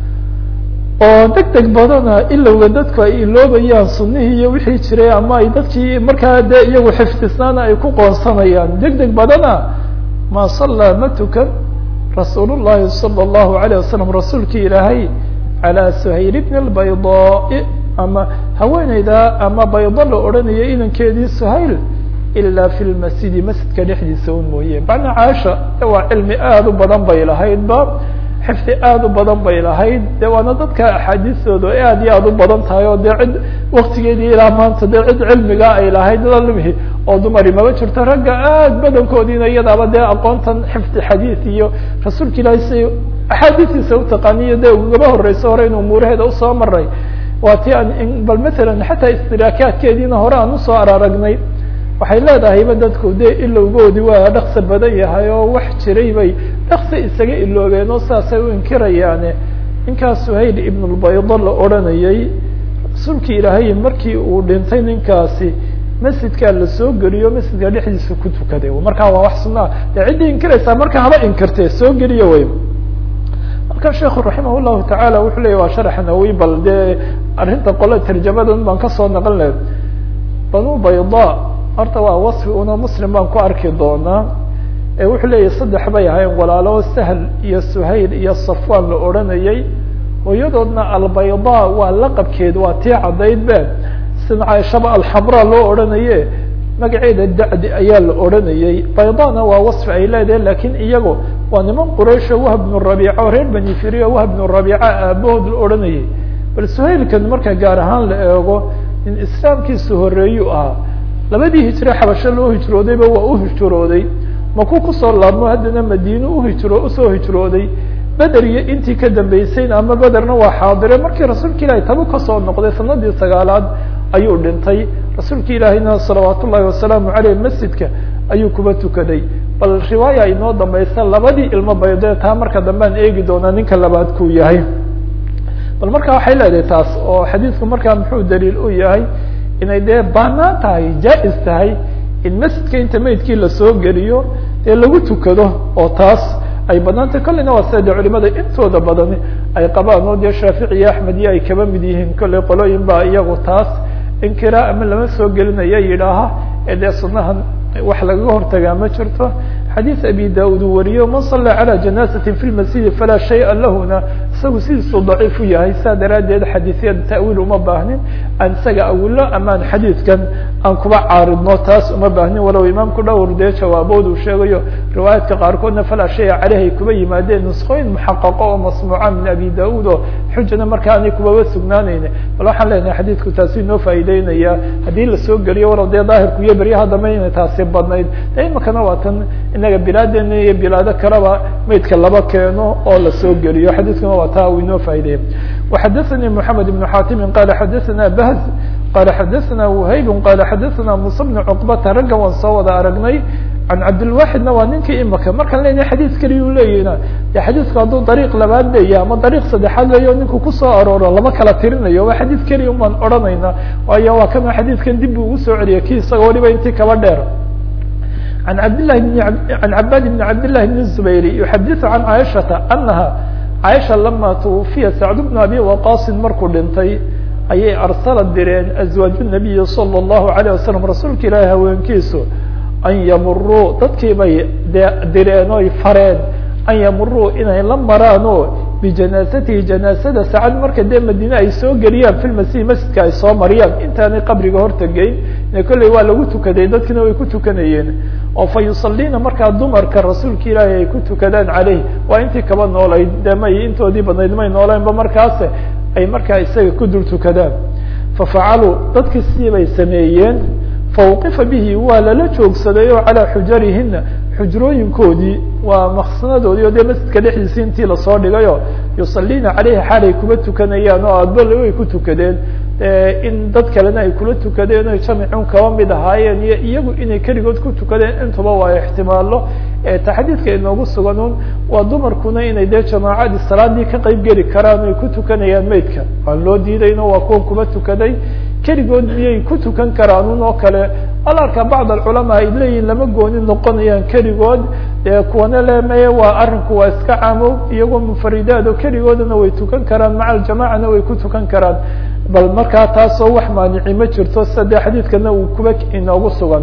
oo deg deg badana ilowga dadku ay iloobayaan sunihii iyo wixii jiray ama ay dadkii markaa dee iyagu xifdisnaana ay ku qoonsanayaan deg deg badana ma sallaa ma tukan rasuul llahi salى اllahu alayه wasalam rasuulkii ilaahay calى suhayl bn اbaydaa ama haweeneyda ama baydo la odhanayo inankeedii suhayl ila fi lmasjidi masjidka dhexdiisa un mooye macna caasha waa cilmi aada u badan bay lahaydba xifdi aada u badan bay lahayd de waana dadka axaadiistooda aad iyo aada u badan tahay oo dee cid waktigeedii ilaa maanta dee cid cilmiga ay lahayd lalmihi oo dumari maba jirto ragga aad badankoodiina iyadaaba dee aqoontan xifdi xadiid iyo rasuulka ilaahay si axaadiistiisa utaqaaniyo dee ugaba horeyso hore in umuuraheeda usoo maray waa ti aan bal matalan xataa istiraakaadkeediina hore aan usoo araragnay waxay leedahayba dadku de ilowgoodi waa dhaksa badan yahay oo wax jiray bay dhaksa isaga iloobeen oo saasay u inkirayaane ninkaas suhayl ibn lbaydo la odranayay rasuulkii ilaahay markii uu dhintay ninkaasi masjidkaa lasoo geliyo masjidka dhexdiisa ku tukaday markaa waa wax sunaa de ciddii inkiraysaa marka haba inkirtee soo geliyo way marka sheekhu raximah llahu tacaala wuxuu leya waa sharaxa nawowi bal dee arrinta qole tarjamadan baan kasoo naqan laha banu bayda horta waa wasfi una muslim baan ku arki doonaa ee wuxuu leeyahy saddex bay ahayn walaalo sahl iyo suhayl iyo safwan la odranayay hooyadoodna albayda waa laqabkeed waa tii caddayd be sida caaishaba alxamra loo odhanaye magaceeda dacdi ayaa la odhanayay baydana waa wasfi ay leedahay lakin iyago waa niman quraysho wahb bnu rabiica oo reer bani firiya wahb bnu rabiica aabahood la odhanayay bal suhaylkan marka gaar ahaan la eego in islaamkiisa horeeyu ahaa labadii hijre xabasho loo hijroodayba waa u hijrooday maku kusoo laabmo haddana madiine uhijro usoo hijrooday beder iyo intii ka dambeysayna ama bederna waa xaadire markii rasuulka ilahi tabu kasoo noqday sanadii sagaalaad ayuu dhintay rasuulka ilaahiyna salawaat ullahi wasalaamu aleyh masjidka ayuu kuba tukaday bal riwaaya inoo dambaysa labadii ilmo baydee taa marka dambe aan eegi doonaa ninka labaad kuu yahay bal marka waxay leedahay taas oo xadiidku markaa muxuu daliil u yahay inay dee banaan tahay jaa-is tahay in masjidka inta meydkii lasoo geliyo dee lagu tukado oo taas ay banaantay kolleyna waa sida de culimada intooda badani ay qabaan oo dee shaafici iyo axmed iyo ay kaba mid yihiin kolley qolooyin baa iyagu taas inkira ama lama soo gelinaya yidhaaha ee dee sunahan wax lagaga hortagaa ma jirto xadiis abi da-ud uu wariyo man salla calى janazati fi lmasjidi falaa shaya lahuna isagu sidiisuu daciif u yahay saa daraaddeed xadiisyada ta'wiil uma baahnin aan isaga awilo amaan xadiidkan aan kuba caaridno taas uma baahnin walow imaamku dhowr dee jawaabood uu sheegayo riwaayaadka qaarkoodna falaa shaya caleyh ay kuba yimaadeen nusqooyin muxaqaqo oo masmuuca min abi da-ud oo xujana marka aanay kubaba sugnaanayne bal waxaan leenahay xadiidku taasi inoo faa'iideynaya haddii lasoo geliyo walow dee daahirku iyo beryaha dambe inay taasi badnayd de imakana waa tan inaga bilaadeena iyo bilaado kaleba maydka laba keeno oo lasoo geliyo xadiidkuna waa taa uu inoo faa'ideeya وxadaثnي محamed بن xatim qala xadaثna bahz qala xadaثna وhayb qala xadaثna musa بن cqbata raggan waan soo wada aragnay can cabdilwaxidna waa ninkii imaka markaan leynahay xadiis keliya u leeyahna de xadiisku hadduu dariiq labaad leeyahy ama dariiq saddexaad leeyo ninku kusoo arooro lama kala tirinayo waa xadiis keliya un baan odhanayna waayo waa kana xadiiskan dib buu ugu soo celiyay ki isaga waliba intii kaba dheer an cabdillahi bn an cabaad bn cabdillahi bn zubayr yuxadiثu can caaishata anaha caaisha lama twufiya sacd bnu abi waqasin markuu dhintay ayay arsala direen azwaaju nabiyi salى اllahu alayه wasalam rasuulka ilaahi haweenkiisu an yamuruu dadkii bay de direen oy fareen an yamuruu inay la maraan oo bijanaasatihi janaasada sacad marka dee madiine ay soo geliyaan fi lmasih masjidka ay soo mariyaan intaanay qabriga hortegeyn kolley waa lagu tukaday dadkina way ku tukanayeen oo fa yusaliina markaa dumarka rasuulka ilaahi ay ku tukadaan caleyh waa intii kaba noolayd de may intoodii badnayd may nooleenba markaas ay markaa isaga ku dul tukadaan fafacaluu dadkii sidii bay sameeyeen fawqifa bihi waa lala joogsaday oo calaa xujarihina xujrooyinkoodii waa maksanadoodii o dee masjidka dhexdiisi intii lasoo dhigayo yusaliina caleyhi xaalay kuba tukanayaan oo adbal way ku tukadeen in dad kalena ay kula tukadeen o jamicun kaba mid ahaayeen iyo iyagu inay keligood ku tukadeen intuba waa ixtimaalo ta xadiidka inoogu sugan un waa dumarkuna inay dee jamaacadii salaadii ka qeyb geli karaan ay ku tukanayaan meydka waan loo diidayno waa kuwan kuba tukaday keligood miyay ku tukan karaan un oo kale alarka bacd alculamaa ay leeyihin lama gooni noqonayaan keligood dee kuwana lemeye waa arinku waa iska caamo iyagoo munfaridaad oo keligoodana way tukan karaan maca aljamacana way ku tukan karaan bal markaa taasoo wax maanici ma jirto sida dee xadiidkana uu kuba inoogu sugan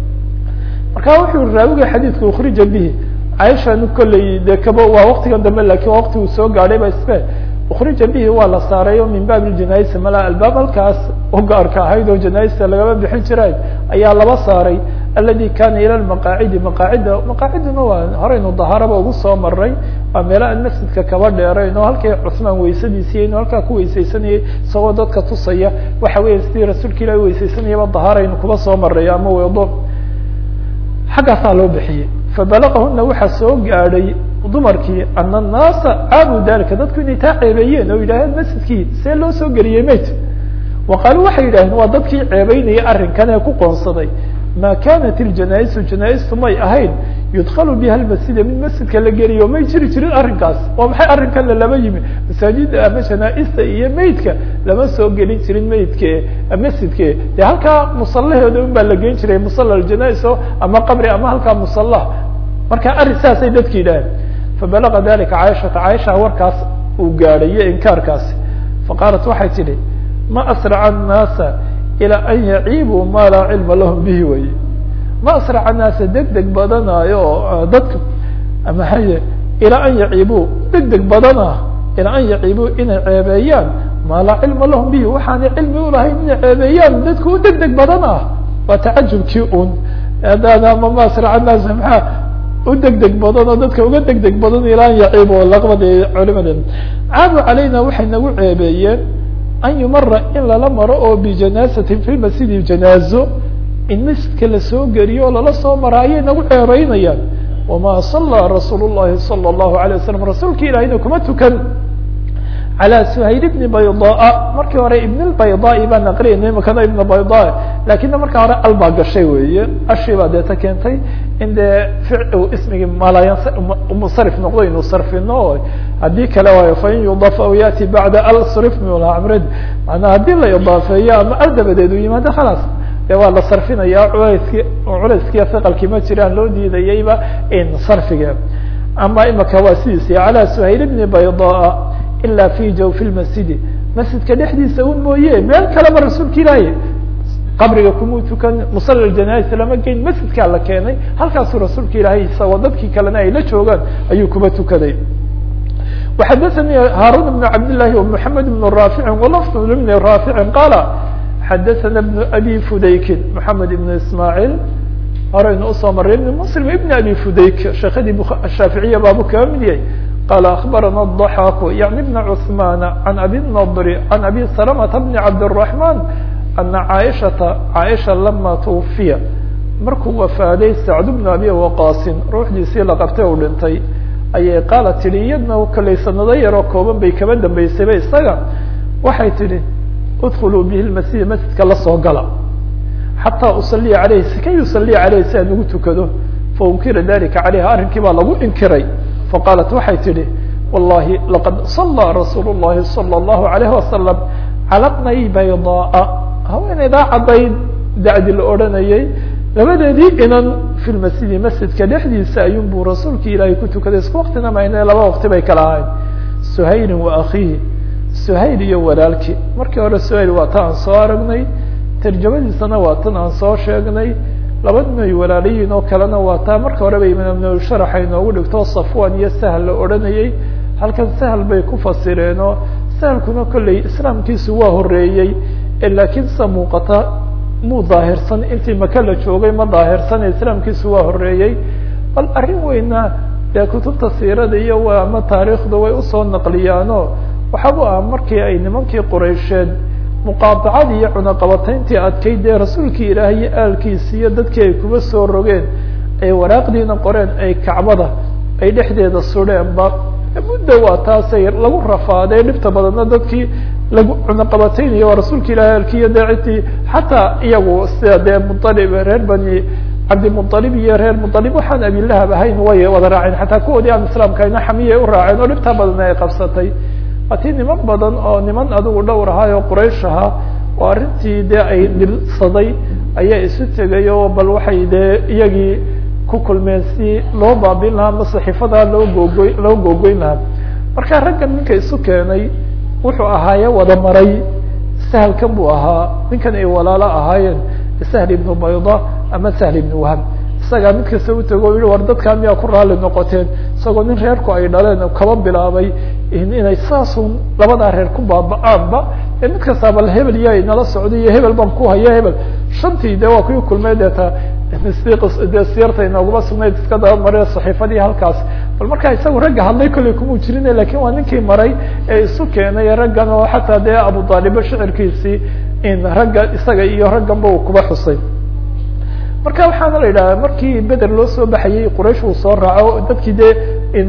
marka wuxuu raawiga xadiidka ukhrija bihi caaishan kolley de kaba waa waktigan dambe lakin waa wakti uu soo gaadhay ba isbe ukrija bihi waa la saaray o min baab ljanaisa mala albaab halkaas u gaarka ahayd oo janaista lagaba bixin jiray ayaa laba saaray aladi kana ila maqaacidi maqaacida maqaaciduna waa horeynu dahaaraba ugu soo maray waa meelo aan masjidka kaba dheerayn oo halkii cusmaan weysadiisiiy inu halkaa ku weysaysanayay isagoo dadka tusaya waxa weya sidii rasuulka ilahi weysaysanayaba dahaaraynu kuba soo maray ama wedo xaggaasaa loo bixiyey fabalaqahuna waxaa soo gaadhay dumarkii ana annaasa caabu dalika dadku inay taa ceebeeyeen oo yidhaaheen masjidkii see loo soo geliyey mayt wa qaaluu waxay yidhaaheen waa dadkii ceebeynayay arrinkan ee ku qoonsaday ma kanat iljanaisu janaistu may ahayn yudkalu biha lmasjida mid masjidka la geliyo may jiri jirin arrinkaas waa maxay arrinkan lalama yimi masaajida ama janaaista iyo meydka lama soo gelin jirin meydke masjidke dee halkaa musalaheeda un baa la geyn jiray musala janaiso ama qabri ama halkaa musala marka arrin saasay dadki yidhaaheen fabalaga dalika caaishata caaisha warkaas uu gaadhay iyo inkaarkaasi faqaalat waxay tidhi ma asraca annaasa ilaa an yaciibuu maa laa cilma lahum bihi weye ma asraca annaasa deg deg badanaayo oo dadka maxaye ilaa an yaciibuu deg deg badana ilaa an yaciibuu inay ceebeeyaan maa laa cilma lahum bihi waxaanay cilmi ulahayn inay ceebeeyaan dadku u deg deg badan ah waa tacajubkii un adama ma asraca annaasa maxaa u deg deg badan oo dadka uga deg deg badan ilaa an yaciib oo laqbada culimadeena caadu calayna waxay nagu ceebeeyeen an yumara in lala maro oo bijanaasatin fi masjidi janaazo in masjidka lasoo geliyo oo lala soo mara ayay nagu ceebeynayaan wama sallaa rasuul llahi sala allahu alay wasalam rasuulka ilahina kuma tukan calى suhayl bni baydaa markii hore ibn lbaydaai baan aqriyayna imakana ibn bayda lakina markaa hore al baa gashay weeye ashii baa deeta keentay in dee ismigii malaya musarif noqdo inuu sarfino haddii kale waayo fain yudaf aw yati bacda al srif mlamred manaa haddii la idaafeeyo ama al dabadeed u yimaado khalaas de waa la sarfinaya culeyski culeyskiiya hiqalkii ma jiraan loo diidayayba in sarfiga ama imaka waa sidiisi calى suhayl bni baydaa ila fi jawfi lmasjidi masjidka dhexdiisa un mooye meel kaleba rasuulka ilaahi qabriga kumuu tukan musala janais lama geyn masjidkaa la keenay halkaasuu rasuulka ilaahay isagoo dadkii kalena ay la joogaan ayuu kuma tukaday وxadثnي hاrون بن cabd للahi ومحamed بن rاafici وlفظ بn rاafici qاla xadثna بن أbي fudaykin محamed بن ismاعيل horeynu usoo maray ibn msلم ibn abi fudayk sheekadii shaaficiya baabu kaga mid yahay qala aخbarana الضحاk yaعni بn cثman عan abi النضr عan abi سلمة بn cabdالرحمن أna caaشhaةa caaشha lama twufiya markuu wafaaday sacd بn abi waqasin ruuxdiisii la qabtay u dhintay ayay qaala tidhi iyadna kalay sanado yaroo kooban bay kaba dambeysayba isaga waxay tidhi udkuluu bihi lmasjida masjidka la soo gala xataa usaliya caleyhi sikay usaliya caleyhi si aan ugu tukado faunkira dalika caleyha arrinkii baa lagu inkiray faqaalat waxay tidhi wallahi laqad sallaa rasuulu llahi sala allahu alayhi wasalam cala bnay baydaaa haweeneydaa caddayd dacdi la odhanayay labadeedii inan fi lmasjidi masjidka dhexdiisa ayuun buu rasuulki ilaahay ku tukaday isku waktina mayne laba wakti bay kala ahayd suhaylin wa akhiihi suhayl iyo walaalkii markii hore suhayl waa ta aan soo aragnay tarjamadiisana waa tan aan soo sheegnay laba nin ay walaalayiin oo kalena waa taa marka horeba imaam sharaxa inoogu dhigto safwan iyo sahal la odhanayay halkan sahal bay ku fasireenoo sahalkuna kolley islaamkiisu waa horeeyey laakiin sa muuqata muu daahirsan intii maka la joogay ma daahirsan islaamkiisu waa horeeyey bal arrin weyna dee kutubta siirada iyo waa ama taariikhda way usoo naqliyaano waxabu ah markii ay nimankii quraysheed muqaadacadii iyo cunaqabatayntii adkayd dee rasuulkii ilaahay iyo aalkiisi iyo dadkii ay kuba soo rogeen ay waraaqdiina qoreen ay kacbada ay dhexdeeda sudheenba muddo waa taasay lagu rafaaday dhibta badanna dadkii lagu cunaqabataynayo waa rasuulka ilahi alkiyo dee cidii xataa iyagu sida dee mualib reer bani cabdimualib iyo reer mualib waxaan abilahab ahayn way wada raaceen xataa kuwoodii aan islaamka ayna xamiyay u raaceen oo dhibtaa badan ay qabsatay waatii niman badan oo niman adigu dhowr ahaa oo quraysh ahaa oo arrintii dee ay dhibsaday ayaa isu tegay oo bal waxay dee iyagii ku kulmeen si loo baabin lahaa ama saxiifadaa loo googoy loo googoyn lahaa marka raggan ninka isu keenay wuxuu ahaaye wada maray sahalkan buu ahaa ninkan ay walaalo ahaayeen sahl ibnu bayda ama sahl ibnu wahab isagaa mid kasta u tego o yihi war dadkaa miyaa ku raali noqoteen isagoo nin reerku ay dhaleen kaba bilaabay inay saasun labadaa reer ku baaba-aanba ee mid kastaa bal hebel iya nala socday iyo hebel baan ku haya hebel shantii de waa kuwii kulmay deeta de siyarta inooguma sugnayd iska daba mare saxiifadii halkaas bal markaa isagu ragga hadlay kollay kumuu jirin lakin waa ninkii maray ee isu keenay raggan oo xataa dee abu daalibo shicirkiisii in ragga isaga iyo ragganba uu kuba xusay marka waxaana la yidhaha markii beder loo soo baxayey quraysh uu soo raaco dadkii dee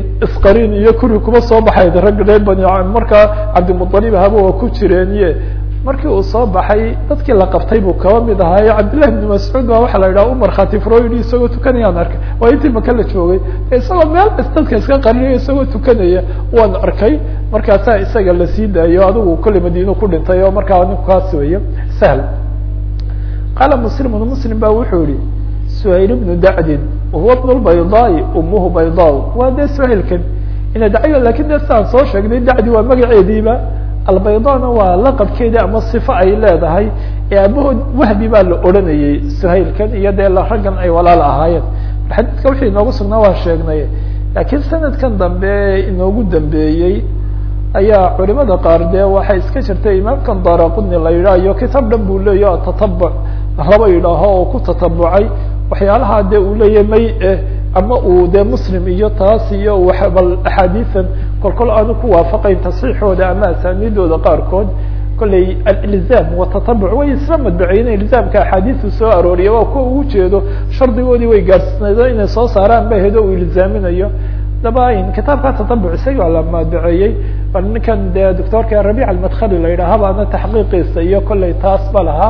isqarin iyo kuri kuma soo baxay rag reer bani markaa cabdimualib haba waa ku jireen iye markii uu soo baxay dadkii la qabtay buu kaba mid ahaayo cabdillahi ibni mascuud baa waxaa la yidhaha umar khatifroydi isagoo tukanayaan arkay waa intii maka la joogay isagoo meel dadka iska qarinayo isagoo tukanaya waan arkay markaasaa isaga la sii daayo adigu kolley madiino ku dhintay oo markaa ninku kaas weeye sahl qaala muslimun muslim ba wuxuu yihi suhayl bnu dacdin wahuwa bnu lbaydaai umuhu baydaa waa dee suhaylkan ina dacyo lakin de siaan soo sheegnay dacdi waa magaceediiba albaydana waa laqabkeedii ama sifo ay leedahay ee aabahood wahbi baa la odhanayey suhaylkan iyo dee raggan ay walaal ahaayeen xadiidka wixii inoogu sugnaa waa sheegnay laakiin sanadkan dambe inoogu dambeeyey ayaa culimada qaar dee waxay iska jirtay imaamkan daraquni la yidhaah iyo kitaab dhan buu leeya tatabuc laba yidhaaho oo ku tatabucay waxyaalaha dee uu leeyahy may eh ama uu dee muslim iyo taas iyo bal axaadiian kolkol aanu ku waafaqayn tasxiixooda ama asaaniidooda qaarkood kolley alilzaam watatabuc way isla madbaceyne ilzaamka axaadiisu soo arooriya waa kuwa ugu jeedo shardigoodii way gaadhsnaydo inay soo saaraan ba hedo uu ilzaaminayo daba kitaabka tatabuc isaga waa la madbaceeyey bal ninkan dee doctorka rabic almadkhali la yidhaha baana taxqiiqiisa iyo kolley taas ba lahaa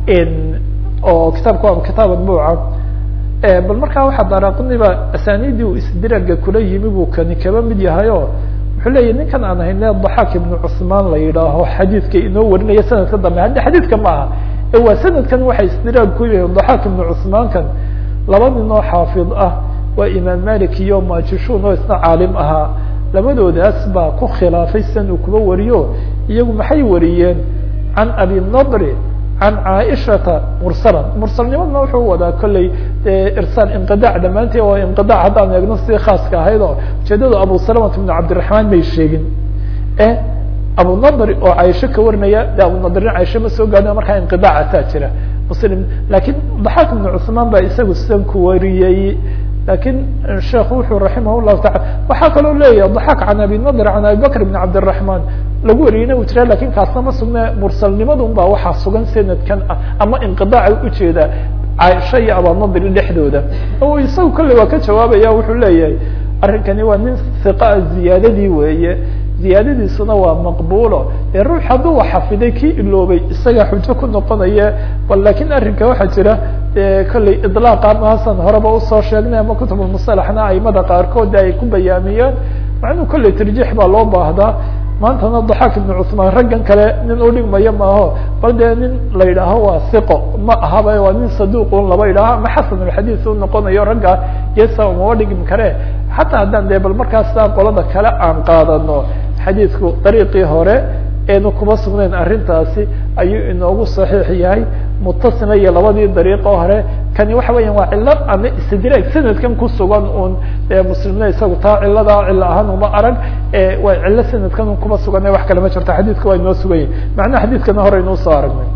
oo kitaabka waa kitaab adbuuca bal markaa waxaa daraquniba asaaniidii uu isdiraaga kula yimi buu kani kaba mid yahay o wuxuu leeyahy ninkan aan hayne daxaak ibnu cusmaan la yidhaaho xadiidka inoo warinaya sanadka dambe haddi xadiidka ma aha ee waa sanadkan waxay isdiraag ku yihiin daxaak ibnu cusmaankan laba nin oo xaafid ah waa imaam malik iyo majishun oo isna caalim ahaa labadoodaas baa ku khilaafay san uu kuba wariyo iyagu maxay wariyeen can abi nadri can caaishata mursalan mursalnimadna wuxuu wadaa kolley irsaal inqidac dhammaantii oo inqidac haddaan eegno sidii khaaska ahayd oo ujeedadu abu salamat bn cabdiraxmaan may sheegin e abu nadri oo caaisho ka warinaya de abu nadrin caaisho ma soo gaadin markaa inqidaacasaa jira muslim lakiin daxaak ibnu cusmaan baa isagu sidan ku wariyey lakin sheekhu wuxuu raximah llahu taala waxaa kaloo leeyahay daxaak can abi nadr can abi bakr bn cabdiraxmaan lagu wariyeyna uu jira lakin kaasna ma sugne mursalnimadun baa waxaa sugan sanadkan ah ama inqidaaca ujeeda caaisha iyo abanadri dhexdooda o isagu kolley waa ka jawaabaya wuxuu leeyahay arrinkani waa nin hiqaa ziyaadadii weeye ziyaadadiisuna waa maqbulo ee ruux hadduu xafiday kii iloobay isaga xujo ku noqonaya bal lakin arrinka waxaa jira kolley ilaaqa maasan horeba usoo sheegnay ama kutubulmusalaxna aimada qaarkood ay ku bayaamiyeen macnuu kolley tarjiix baa loo baahdaa maantana daxaak ibnu cusmaan raggan kale nin udhigmaya maaho bal dee nin la yidhaaho waa siqo ma ahaba waa nin saduuqun laba yidhaaho ama xasan alxadiis u noqonayo ragga yesa umaba dhigmi kare xataa haddaan dee bal markaasa qolada kale aan qaadano xadiidku dariiqii hore eenu kuma sugnayn arrintaasi ayuu inoogu saxiix yahay mutasila iyo labadii dariiqo hore kani waxa weya waa cilo ama istidraag sanadkan kusugan un muslimna isagu taa ciladaa cilo ahaan uma arag waa cilo sanadkan un kuma sugan wax kale ma jirto xadiidka waa inoo sugan yahi macnaha xadiidkana hore inuu soo aragnay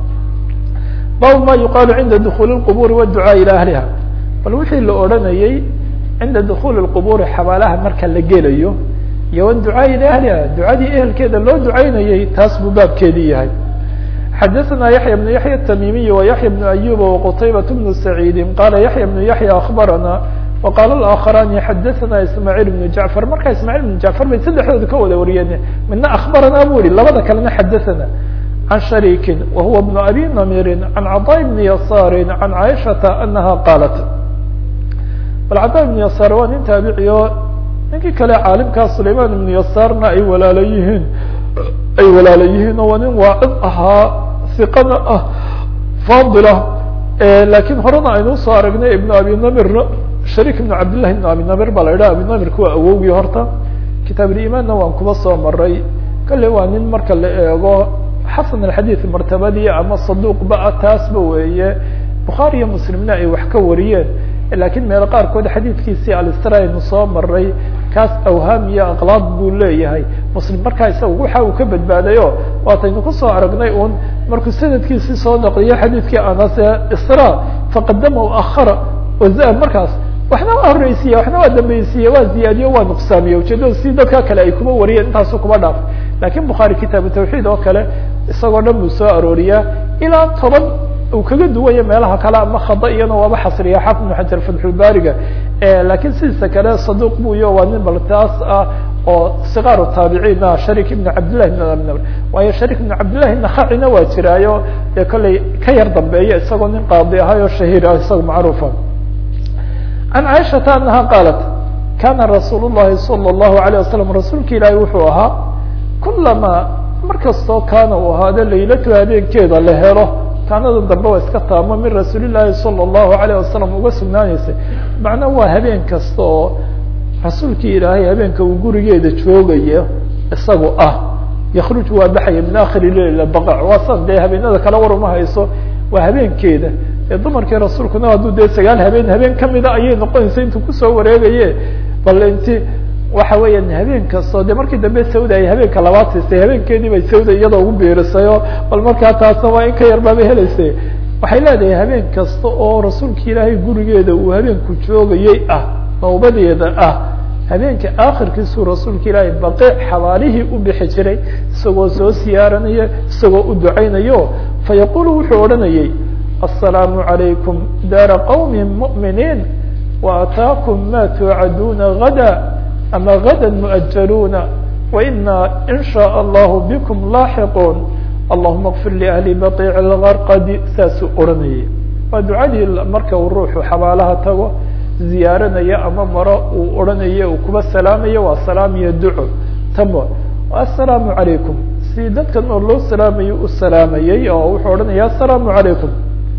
bab ma yuqaalu cinda dukuli اquburi wاducaa ilى ahliha bal wixii la odhanayey cinda dukuli اquburi xabaalaha marka la gelayo iyo wducaa ilى ahliha ducadii ehelkeeda loo ducaynayey taas buu baabkeedii yahay xadaثna yaحya بن yaحya التmimiي وyaحya بن أyuba وqtaybaة بن سacيidi qala yaحya بن yaحya aخbarana وqala الآkخrani xadaثna ismاعيل بن jaعفر marka ismاعيل بن jaعفر bay saddexdooda ka wada wariyeen midna aخbarana bu ihi labada kalena xadaثna عن شhrيki وhuوa بن أbي نmيri عن cطاء بن يasاr عن caiشhaةa أنaha qاlat bal cطاء بن يasاr waa nin taabiciyo ninkii kale caalimkaa سlayman بن يasاrna ay walaala yihiin ay walaala yihiin oo waa nin waacid ahaa iqana ah fadila lakin horena aynu usoo aragnay ibn abi namirna sharik ibn cabdillahi ibn abi namir baa la yidhaha abi namirka waa awowgii horta kitaab limaanna waan kuba soo maray kale waa nin marka la eego xasan alxadiid martabadii ama saduuq ba taasba weeye bukhaari iyo muslimna ay wax ka wariyeen lakin meelo qaarkood xadiidkiisii alistra aynu soo maray kaas awhaam iyo aqlaad buu leeyahay muslim markaa isaga waxa uu ka badbaadayo waataynu kusoo aragnay un markuu sanadkiisii soo naqliyo xadiidkii anase isra faqadama ahara waza markaas waxna waa horeysiiye waxna waa dambeysiiye waa ziyaadiyo waa nuqsaamiye ujeedada si dadka kale ay kuma wariyeen intaasu kuma dhaaf lakin bukhaari kitaabu tawxiid oo kale isagoo dhan buu soo arooriyaa ilaa toban uu kaga duwaya meelaha kale ama khada iyana waaba xasriya xafid ibn xajar fatxulbaariga lakin sidiisa kale saduuq bu iyo waa nin bal taas ah oo sikaaru taabiciina sharik ibn cabdillahi bn waayo sharik ibn cabdillahi nakhacina waa jiraayo dee kollay ka yar dambeeya isagoo nin qaadi ahay oo shahiir ah isaga macruufa can caaishata anaha qaalat kana rasuul llahi salى اllahu alayه wasalam rasuulka ilaahi wuxuu ahaa kulamaa markastoo kaana uu ahaado laylatu habeenkeeda la helo kaanada dambe waa iska taamo min rasuuli llaahi salى اllahu alayh wasalam uga sugnaanaysa macnaa waa habeen kasta oo rasuulkii ilaahay habeenka uu gurigeeda joogayo isagu ah yakruj waa baxaya min akhiri leil baqac waa san dee habeenada kale war uma hayso waa habeenkeeda ee dumarkii rasuulkuna hadduu dee sagaal habeen habeen kamida ayay noqonaysa intuu kusoo wareegaye bal inti waxa weeyaan habeen kastoo de markii dambe sawda ay habeenka labaad siistay habeenkeedii bay sawda iyadoo ugu biirisayo bal markaa taasna waa in ka yar baabay helaysay waxay leedahay habeen kasta oo rasuulka ilaahay gurigeeda uu habeenku joogayey ah nawbadeeda ah habeenka akhirkiisuu rasuulka ilaahay baqiic xabaalihii u bixi jiray isagoo soo siyaaranaya isagoo u ducaynayo fayaqulu wuxuu odhanayay aلsalaamu عalaykum daara qowmi muؤminiin waataakum ma tuucaduuna gada ama gada muؤajaluuna waina in shaء allahu bikum laaxiquun allahuma kfir liahli baqiic اlgarqadi saasuu odhanayay waa ducadii marka uu ruuxu xabaalaha tago ziyaaranaya ama maro uu odhanayo uu kuba salaamayo waa salaam iyo duco tamo assalaamu calaykum si dadkan oo loo salaamayo u salaamayey oo wuxuu odhanaya assalaamu calaykum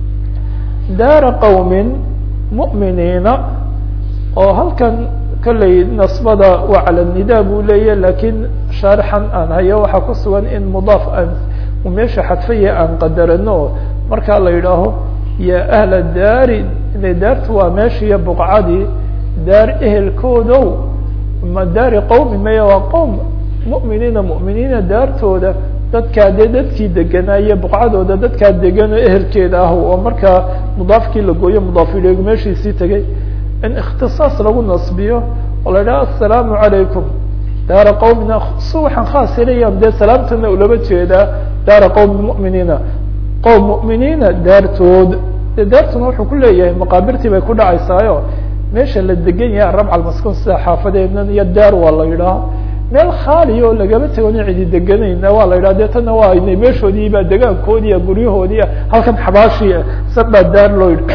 daara qowmin mu'miniina oo halkan kolley nasbada waa cala nida buu leeya lakiin shaarixan aan hayo waxaa ku sugan in mudaaf aan uu meesha xadfaya aan qadarano markaa la yidhaaho ya ahla daari ina daartu waa meeshiiyo buqcadii daar ehelkoodow ma daari qowmi maya waa qowm mu'miniina mu'miniina daartooda dadkaa dee dadkii deganaaye buqcadooda dadkaa degan oo ehelkeeda ah oo markaa mudaafkii la gooyo mudaaf ileegu meeshiisii tegay in ikhtisaas lagu nasbiyo oo la idhaha assalaamu calaykum daara qowmina su waxaan khaas helayaan dee salaamtana ulaba jeedaa daara qowmi mu'miniina qowm mu'miniina daartood de daartuna wuxuu ku leeyahay maqaabirtii bay ku dhacaysaayo meesha la degan yahay arabca almaskun sida xaafadeednan iyo daar waa la yidhaha meel khaaliya oo lagama tegoni cidi deganayna waa la yidhaha de tana waa inay meeshoodiiba degaankoodiia guryahoodiia halkan xabaashia sabaa daar loo yidhi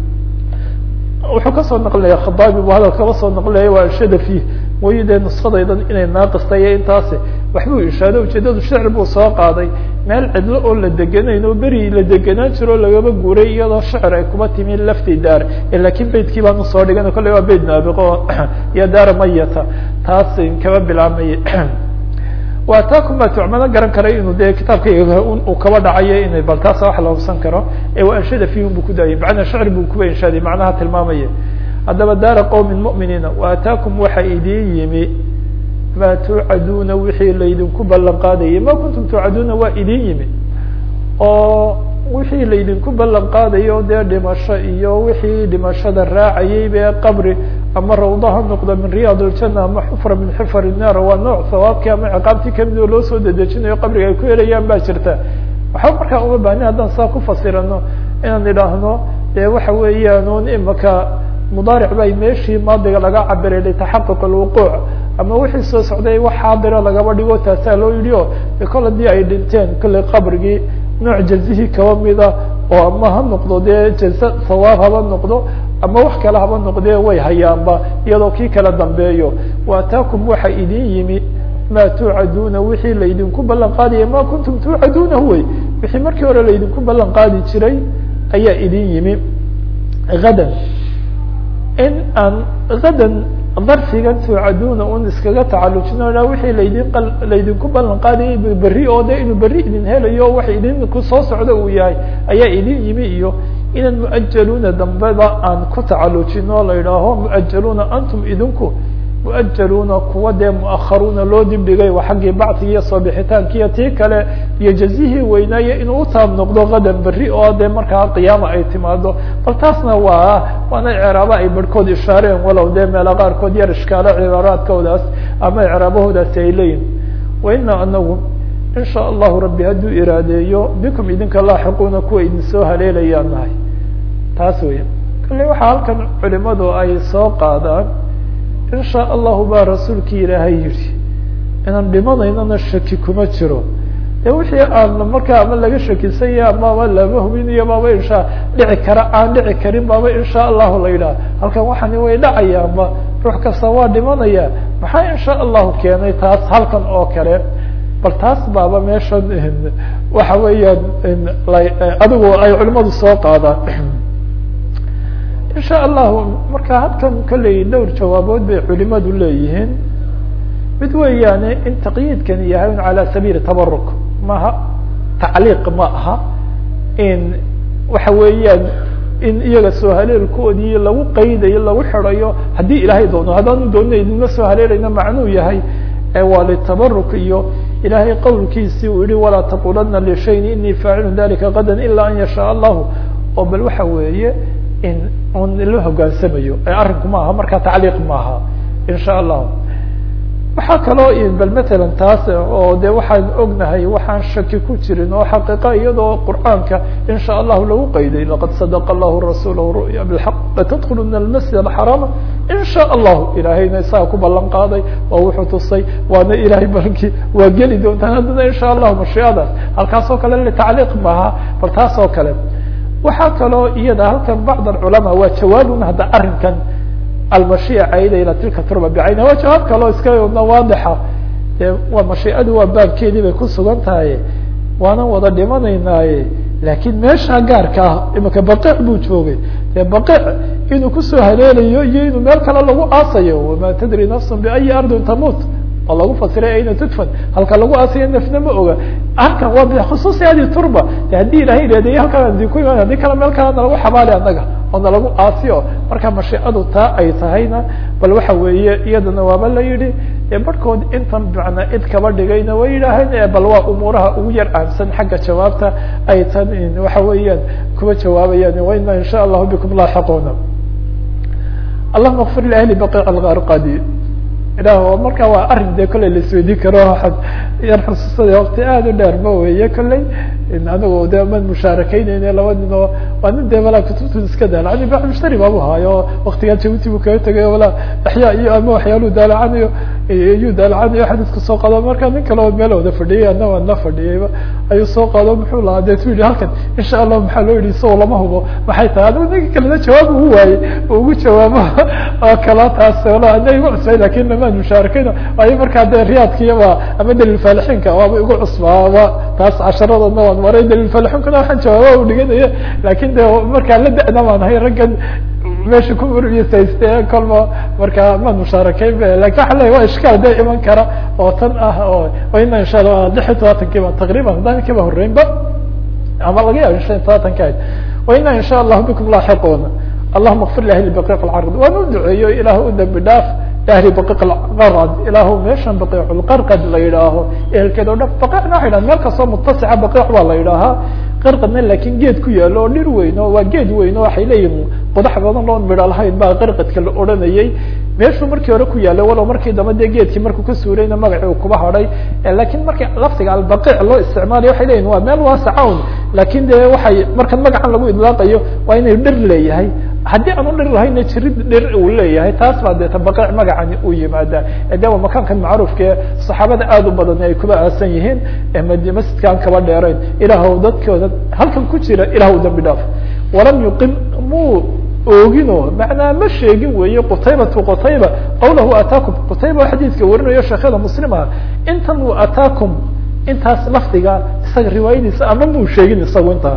wuxuu kasoo naqlinaya khadaabi bu hadal kaba soo naqlinaya waa shadafi wayo dee nuskadaydan inay naaqista iyo intaasi waxbuu ishaado ujeedadu shicr buu soo qaaday meel cidlo oo la deganayn oo beri la degenaan jiro o lagaba guuray iyadoo shicr ay kuma timi lafti daar lakin beytkii baan usoo dhigan kolley waa beyt naabiqo iyo daara mayata taas kaba bilaabmay waataakum baa tucmano garan karay inuu de kitaabka uu kaba dhacayo inay bal taasa wax la hubsan karo ee waa anshada fiihum buu ku daayay macnaa shicr buu kuba inshaaday macnaha tilmaamaya haddaba daara qowmin mu'miniina waataakum waxa idin yimi ma tuucaduuna wixii laydinku ballan qaadayay ma kuntum tuucaduuna waa idin yimi oo wixii laydinku ballan qaadayo dee dhimasho iyo wixii dhimashada raacayay be qabri ama rawda ha noqdo min riyaad اljana ama xufra min xifar الnaar waa nooc sawaabkii ama ciqaabtii kamid oo loo soo dedejinayo qabriga ay ku helayaan ba jirta waxba markaa uma baahni haddaan saa ku fasirano inaan idhaahno dee waxa weeyaan un imaka mudaaric bay meeshii maadiga laga cabiray litaxaquq alwuquuc ama wixii soo socday wax xaadira lagaba dhigo taasaa loo yidhi o de kol haddii ay dhinteen kolley qabrigii nooc jazihii kaba mida oo ama ha noqdo dee jaze sawaab haba noqdo ama wax kale haba noqdee way hayaanba iyadoo kii kala dambeeyo waataakum waxa idin yimi ma tuucaduuna wixii laydinku ballan qaadaya ma kuntum tuucaduuna wey wixii markii hore laydinku ballan qaadi jiray ayaa idin yimi hadan in aan hadan darfigan tuucaduuna un iskaga tacalujino wixii laydin laydinku ballan qaadayay berri oo de inuu berri idin helayo wax idinku soo socda uu yahay ayaa idin yimi iyo inaan muajaluuna dambeba aan ku tacalujino la yidhaaho muajaluuna antum idinku muajaluuna kuwa dee muakharuuna loo dibdhigay waa xaggii bacigi iyo soo bixitaankiiyo tii kale iyo jazihii weynaaye inuu utaab noqdo qadan berri oo dee markaa qiyaama ay timaado bal taasna waa waana icraaba ay barhkood ishaareen walow dee meela qaarkood yar ishkaalo cibaaraadkoodaas ama icraabahoodaasi ay leeyihin waina anagu in sha allahu rabbi hadduu iraadeeyo bikum idinka laaxiquuna kuwa idin soo haleelayaan nahay taas weya kale waxaa halkan culimadu ay soo qaadaan in sha allahu baa rasuulki ilaahay yihi inaan dhimanaynana shaki kuma jiro de wixii aan markaa ama laga shakisanya amaba lama hubinayo baaba insha dhici kara aan dhici karin baaba insha allahu la yidhaha halkan waxani way dhacayaanba ruux kasta waa dhimanaya maxaa insha allahu keenay taas halkan oo kale bal taas baaba meesha waxa weeyaan adigu ay culimadu soo qaadaan insha allahu marka halkan kolley dhowr jawaabood bay culimadu leeyihiin mid weeyaane in taqyiidkani yahay calى sabiili tabaruk maha tacliiq ma aha in waxa weeyaan in iyaga soo haleelkoodii lagu qaydayo lagu xirayo haddii ilaahay doono haddaanu doonina idinma soo haleelayna macnuu yahay waa litabaruk iyo ilaahay qowlkiisii uu yihi walaa taqulana lishayin inii faacilu dalika gada ila an yashaa allahu oo bal waxa weeye in un la hogaansamayo arrinku ma aha marka tacliiq maaha insha allahu waxaa kaloo bal matalan taas oo de waxaan ognahay waxaan shaki ku jirin oo xaqiiqa iyadoo qur'aanka in sha allahu lagu qayday laqad sadaqa allahu rasuulahu ru'ya bilxaq latadkuluna almasjid alxaraama in sha allahu ilaahayna isaga ku ballan qaaday waa wuxuu tusay waana ilahay balkii waa geli doontaan haddana in sha allahu mashiicadaas halkaas oo kale litacliiq maaha bal taas oo kale waxaa kaloo iyada halkan bacd alculamaa waa jawaabun hadda arrinkan almashiica cayda ila tilka turba bicayna waa jawaab kaloo iska waadixa de waa mashiicadu waa baabkeedii bay ku sugan tahay waanan wada dhimanaynaaye laakiin meesha gaarka ah imika baqiic buu joogay dee baqiic inuu kusoo haleelayo iyo inuu meel kale lagu aasayo wama tadri nafsun biayi ardin tamut oo lagu fasiray ayna tudfan halka lagu aasayo nafna ma oga halkan waa bikhusuusi hadi turba de haddii ilahay ihahday halkaan di ku iman haddii kale meel kalena lagu xabaali anaga oo nalagu aasiyo marka mashiicadu taa ay tahayna bal waxa weeye iyadana waaba la yidhi e barhkood intan macnaa id kaba dhigayna way yidhaaheen bal waa umuuraha ugu yar aamsan xagga jawaabta ay tan waxa weeyaan kuwa jawaabayaan waina in sha allahu bikum laaxiquuna allahuma kfir liahli baqiic algarqadi ilah marka waa arrin de kolley laisweydiin karo waxaad yar xusuusada wakti aada u dheer ma weeye kolley anigu de man mushaarakeyneyne laba nin oo waa nin de walaa kutubtu iska daalacan ba mushtari baabu haayo waktigaa jabuuti buu kaga tegay walaa axyaa iyo ama waxyaaluu daalacanayo iyuu daalacanayo xadiiska soo qaado marka nin kale oo meel wada fadhiyay ana waan la fadhiyayba ayuu soo qaado muxuu lahaa deetu yihi halkan insha allah maxaa loo yihi isagoo lama hubo maxay tahay adigu ninka kalena jawaab ugu waayey ugu jawaabo oo kala taas wala ana igu cusbay lakin lamaan mushaarakeyn ayo markaa de riyaadkiyaba ama dalil faalixiinka waaba igu cusbaaba taas casharadana waan maray dalil faalixiinkuna waxaan jawaaba u dhiganaya lakin de markaa la da-na baan ahay raggan meesha ku uriyasayste kolba markaa maan mushaarakeyn ba lakin waxa leya waa ishkaal de iman kara oo tan ah oo ina insha alla lix iyo tobaatankiiba taqriban haddaan kiba horeynba ama laga yaabo shan iyo tobaatanka ahayd waina in sha allahu bikum laaxiquuna allahuma kfir liahli baqiiq alcarad waan u duceeyo ilaah u dambi dhaaf ahli baqiiq alqarad ilaahu meeshan baqiiculqarqad la yidhaaho ehelkeed o dhan baqiicna waxa yidhaha meel kastoo mutasica baqiic baa la yidhaahaa qarqadna laakin geed ku yaalo oo dhir weyn o waa geed weyn o waxay leeyihin qodax badan oon midho lahayn baa qarqadka la odhanayay meeshuu markii hore ku yaalay walow markii dambe dee geedkii markuu ka suurayna magacii uu kuba hadhay lakin markii laftiga albaqiic loo isticmaalayo waxay leyihin waa meel waasaca un lakin de waxay markan magacan lagu idlaaqayo waa inay dhir leeyahay haddii aan u dhir lahayna jirid dhir uu leeyahay taas baa deeta baqiic magacani u yimaada de waa makaankan macruufka ee saxaabada aad u badan ay kuba aasan yihiin masjidka aan kaba dheerayn ilaahw dadkooda halkan ku jira ilah dambi dhaaf walam yuqim muu oogino macnaa ma sheegin weeye qutaybatu qutayba qawlahu ataakum qutayba xadiidka warinayo sheekyada muslimaha intan u ataakum intaas lafdiga isaga riwaayadiisa ama muu sheegin isagu intaa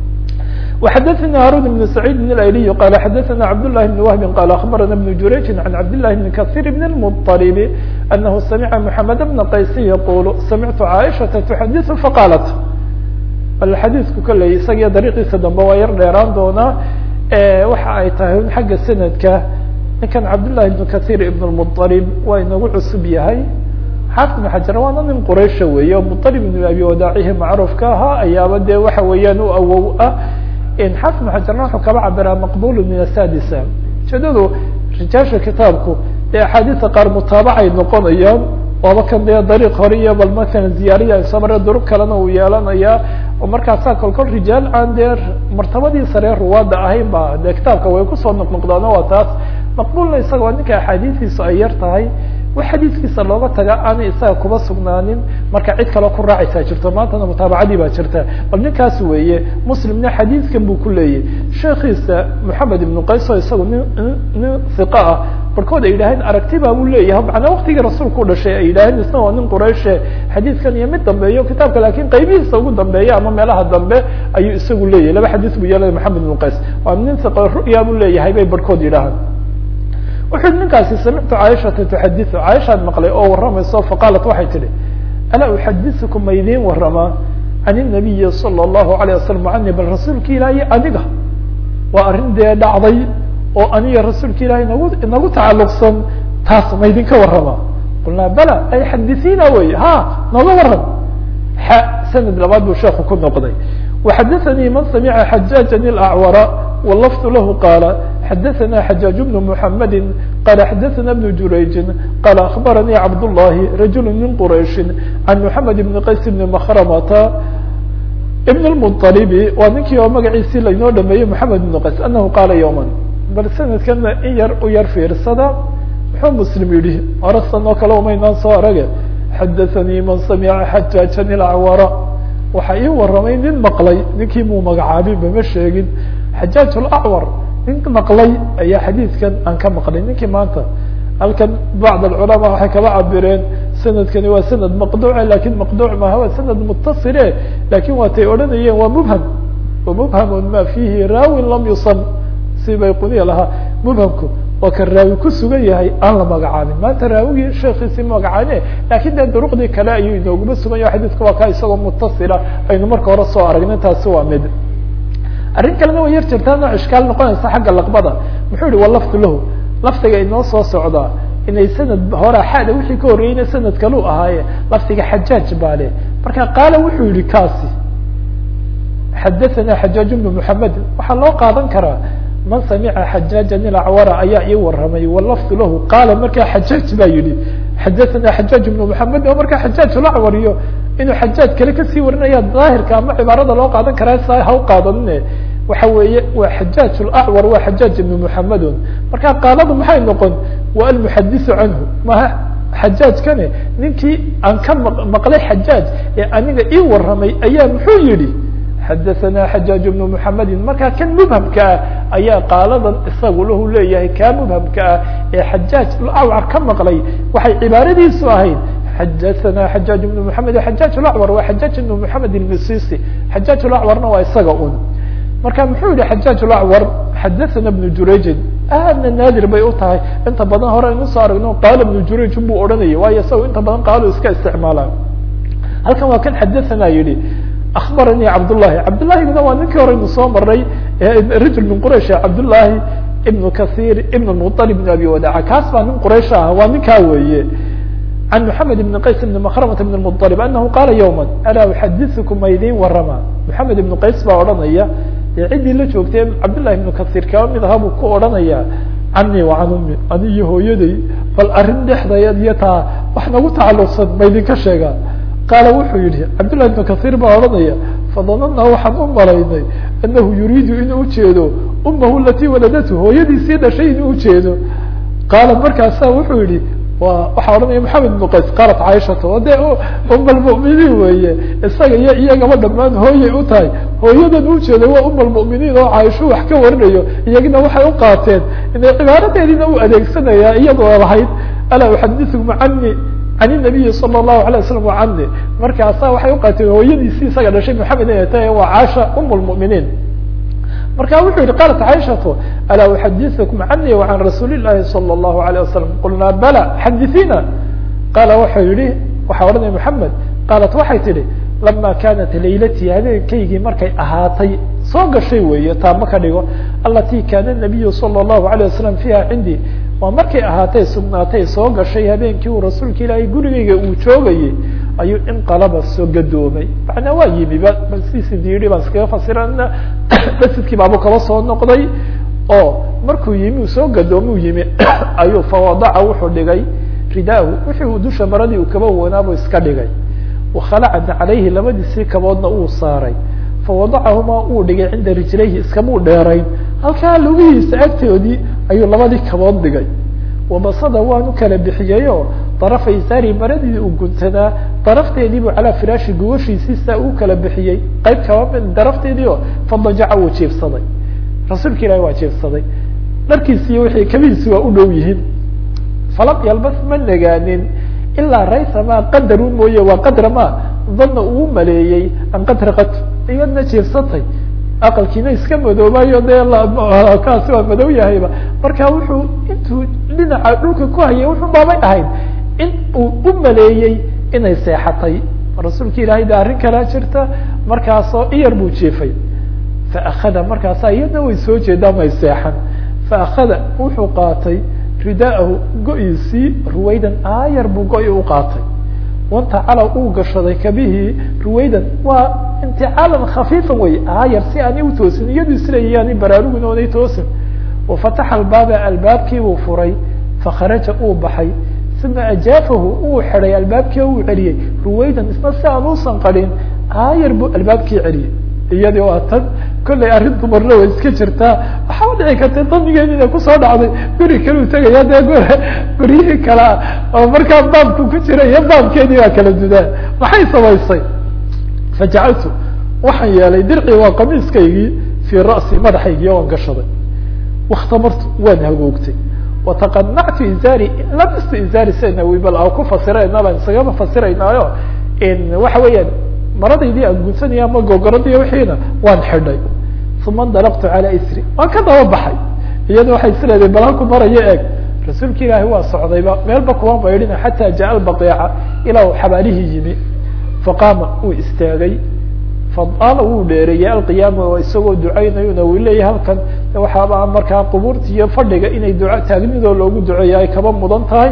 وxdثna هاrون بن سعيد بن الأيلي قال xdثna عبد الله بن وهب قال أخبرنا بن جurيج عن عبد الله بن كثير بن المطلب أنه سمع محمد بن قyس يقول سمعت عائشةa تحdث فقالت xadيiثku kley isagiyo dariiqiisa dambe waa yar dheeraan doonaa waxa ay tahay un xagga sanadka ninkan cabdاللahi بن كثير بن المطلب waa inagu cusub yahay xaafid بن xajar waana nin quraysha weeye o مطلب بن abi wadaacihi macruufka ahaa ayaaba dee waxa weeyaan u awow ah xaafid بن xajarna wuxuu kaba cabiraa maqbul min asadisa ujeedadu rijaasha kitaabku dee axaadiisa qaar mutaabacay noqonayaan waaba kan dee dariiq hore iyo bal masalan ziyaariya samare durug kalena uu yeelanayaa oo markaasaa kolkol rijaal aan dee martabadii sare ruwaada ahayn ba dee kitaabka way kusoo noqnoqdaano waa taas maqbulna isaga waa ninka axaadiistiisu ay yar tahay wax xadiidkiisa looga taga aanay isaga kuba sugnaanin marka cid kaloo ku raacaysaa jirto maantana mutaabacadii baa jirta bal ninkaas weeye muslimna xadiidkan buu ku leeyahy sheekiisa moxamed ibnu qays oo isagu nin nin hiqa ah barkood ay yidhaaheen aragti baa buu leeyahay macnaa waktigii rasuulku u dhashay ay yidhaaheen isna waa nin qurayshe xadiidkan iyo mid dambeeyo kitaabka lakin qaybihiisa ugu dambeeya ama meelaha dambe ayuu isagu leeyahay laba xadiis buu yeelay moxamed ibnu qays waa nin hiqa ru'ya buu leeyahay bay barkood yidhahaan wuxu uhi ninkaasi samictu caaishata tuxadiu caaishaad maqlay oo warramayso faqaalat waxay tidhi alaa uxadisukum ma idiin waramaa can inabiyi sala allahu alayh wasalam cani bal rasuulka ilaahay aniga waa arrin dee dhacday oo aniga rasuulka ilahay nagu inagu tacalluqsan taas ma idinka warramaa qulnaa bala ay xadisiina wey ha nooga waran xa sanad labaad buu sheeku ku noqday waxadaanii man samica xajaajan ilacwara wlafdu lahu qaala xadaثna xajaaج بن محamedi qala xadaثna بن jurayji qala aخbaranii cabdالlahi rajul min qurayشhi can mحamed بn qays بn mkrmata بn الmطلbi waa ninkii oo magaciisii lainoo dhameeyey mحamed بn qays anahu qaala yوma bal sanadkana in yar u yar fiirsada muxuu muslim yihi orasan oo kale umaynaan soo arage xadaثanii man samica xajaaجa ilacwara waxa ii waramay nin maqlay ninkii muu magacaabin bama sheegin xajaaج اlacwar nin maqlay ayaa xadiidkan aan ka maqlay ninkii maanta halkan bacd alculamaa waxay kaba cabireen sanadkani waa sanad maqduuce lakin maqduuc maaha waa sanad mutasile lakin waatay odhanayeen waa mubham wa mubhamun ma fihi raawin lam yusam si bay quniya lahaa mubhamku waa kan raawi ku sugan yahay aan la magacaabin maanta raawigii sheekiisii magacaabine lakin dee duruqdii kale ayuu inooguma sugan yahay xadiidka waa ka isagoo mutasila aynu marka hore soo aragnay taasi waa mid arrin kalena way yar jirtaa nooc ishkaal noqonaysa xagga laqbada muxuu yihi walafdu lahu lafdiga inoo soo socdaa inay sanad hore xada wixii ka horreeyeyna sanad kalu ahaaye lafdiga xajaaj baa le marka qaala wuxuu yihi kaasi xadaثana xajaaj bnu mحamed waxaa loo qaadan karaa man samica xajaajan ilacwara ayaa ii waramay walafdu lahu qaala markaa xajaaj baa yihi xadaثana xajaaj bnu mحamed oo markaa xajaaj lacwar iyo inuu xajaaj kale kasii warinaya daahirka ama cibaarada loo qaadan karaa sa ha u qaadanine waxa weeye waa xajaaj lacwar waa xajaaj ibnu muxamedun marka qaaladu maxay noqon waa almuxadisu canhu maha xajaajkane ninkii aan ka maqlay xajaaj ee aniga ii waramay ayaa muxuu yihi xadaثana xajaaj bnu muxamedin marka kan mubhamka ah ayaa qaaladan isagu lahu leeyahay kaa mubhamka ah ee xajaaj lacwar ka maqlay waxay cibaaradiisu ahayd xadaثana xajaaj بن mحamed xajaaj اlacwar waa xajaaj ibn mحamed الmisisi xajaaj اlacwarna waa isaga un marka muxuu yihi xajaaj اlacwar xadaثana بن jurayjin aadna naadir bay u tahay inta badan hore aynu soo aragno qaala بن jurayj buu odhanayay waayo isaga inta badan qaalo iska isticmaalaan halkan waa kan xadaثana yihi aخbaranii cabdالlahi cabdالlahiguna waa ninkii hore aynu soo maray rajul min quraysh cabdالlahi ibn kaثيr ibn mطلب بn abi wadaca kaas baa nin quraysh ah waa ninkaa weeye عن محamed بن qays بن مkrمة بن المطلب أنه qاla يوما alا أxadiثكم ma idin warama محamed بن qays baa odhanaya ee ciddii la joogtay cabdاللahi بن kaثيr kaba mid aha buu ku odhanaya cani وcan umi ani iyo hooyaday bal arrin dhexdayad iyo taa wax nagu tacaluqsan ma idinka sheegaa qaala wuxuu yihi cabdاللahi بن kaثيr baa odhanaya fadanana waxaan u malaynay anahu yuriidu inuu ujeedo umahu lati waladathu hooyadiisii dhashay inuu ujeedo qaala markaasa wuxuu yihi wa waxaa odhanaya maxamed ibnu qays qaalat caaishata o dee um almu'miniin weeye isaga iyo iyagaba dhamaan hooyay u tahay hooyadan ujeeda waa um almu'miniin oo caaisho wax ka warinayo iyagina waxay u qaateen inay cibaaradeediina u adeegsanaya iyadoo lahayd alaa uxadiثkum cani can الnabiyi salى الlahu عalيه wasalam cani markaasa waxay uqaateen hooyadiisii isaga dhashay maxamed inay tahay waa caasha um lmu'miniin marka wuxuu yihi qalat caaishatu alaa uxadiثkum cani وcan rasuuli الlahi salى الlahu عalيه wasalam qulnaa bala xadiثina qaala wuxuu yihi waxaa odhanaya mحamed qaalat waxay tihi lama kanat laylatii habeenkaygii markay ahaatay soo gashay weeye taama ka dhigo alati kana الnabiyu salى الlahu عalيه wasalam fiiha cindii waa markay ahaatay sugnaatay soo gashay habeenkii uu rasuulka ilaahay gurigayga uu joogayey ayuu inqalaba soo gadoomay macnaa waa yimiba bal sidiisi yidhi baan iskaga fasirana masjidkii baabu kaba soo noqday oo markuu yimi uu soo gadoomuu yimi ayuu fawadaca wuxuu dhigay ridaahu wixii uu dusha maradii uu kaba wanaabuu iska dhigay wakhalacna calayhi labadiisii kaboodna uu saaray fawadacahumaa uu dhigay cinda rijlayhi iskamuu dheerayn halkaa lugihiisa agtoodii ayuu labadii kabood dhigay wabasada waanu kala bixiyeyo darafa isaari maradii uu guntanaa darafteediibuu calaa firaashi gogoshiisii saa uu kala bixiyey qayb kaba darafteedii oo fadajaca wuu jiifsaday rasuulka ilahi waa jiifsaday dharkiisiiyo wixii kabihiisi waa u dhow yihiin falam yalbas ma negaanin ilaa raysamaa qadarun mooye waa qadra ma dana uu maleeyey an qad raqat iyadna jiifsatay aqalkiina iska madoobayo dee kaasi waa madow yahayba marka wuxuu intuu dhinaca dhulka ku hayay wuxuu baabay ahayd in uu u maleeyey inay seexatay rasuulka ilaahay de arrin kalaa jirta markaasoo iyar buu jiifay faakada markaasa iyadna way soo jeedaan may seexan faakada wuxuu qaatay ridaahu go-iisii ruwaydan aayar buu go-i u qaatay wantacala uu gashaday kabihii ruwaydan waa inticaalan khafiifan wey aayar si aanay utoosin iyadu isleeyayaani baraarugin oonay toosin wafataxa albaaba albaabkiibuu furay fakharaja uu baxay uma ajaafahu uu xidhay albaabkii uu celiyey ruwaydan isna si aan uusan qarin aayar buu albaabkii celiyey iyadii waa tan kollay arrin dumarna way iska jirtaa waxaa dhici karta damigeedi inay kusoo dhacday guri kaleu tegaya dee gur guryihii kalea oo markaa baabku ku jira iyo baabkeedii waa kala dudaa maxay samaysay fajacaltu waxaan yeelay dircii waa qamiiskaygii fii ra'si madaxaygii waan gashaday wakhtamartu waan hagoogtay wataqanactu izaari lamistu izaari sena wibal aan ku fasirayna baan isagama fasiraynaayo waxa weeyaan maradaydii aan gunsanaya ama gogoradii wixiina waan xidhay uma ndalaqtu calaa isri waan ka daba baxay iyada waxay isleedahay bal halku marayo eeg rasuulka ilaahi waa socdayba meelba kuma maydhina xataa jaa albaqiica ilaa uu xabaalihii yimi faqaama uu istaagay fadaala wuu dheereeyey alqiyaama oo isagoo ducaynayuna uu leeyahay halkan waxaaba markaa qubuurta iyo fadhiga inay duca taagnidoo loogu duceeya ay kaba mudan tahay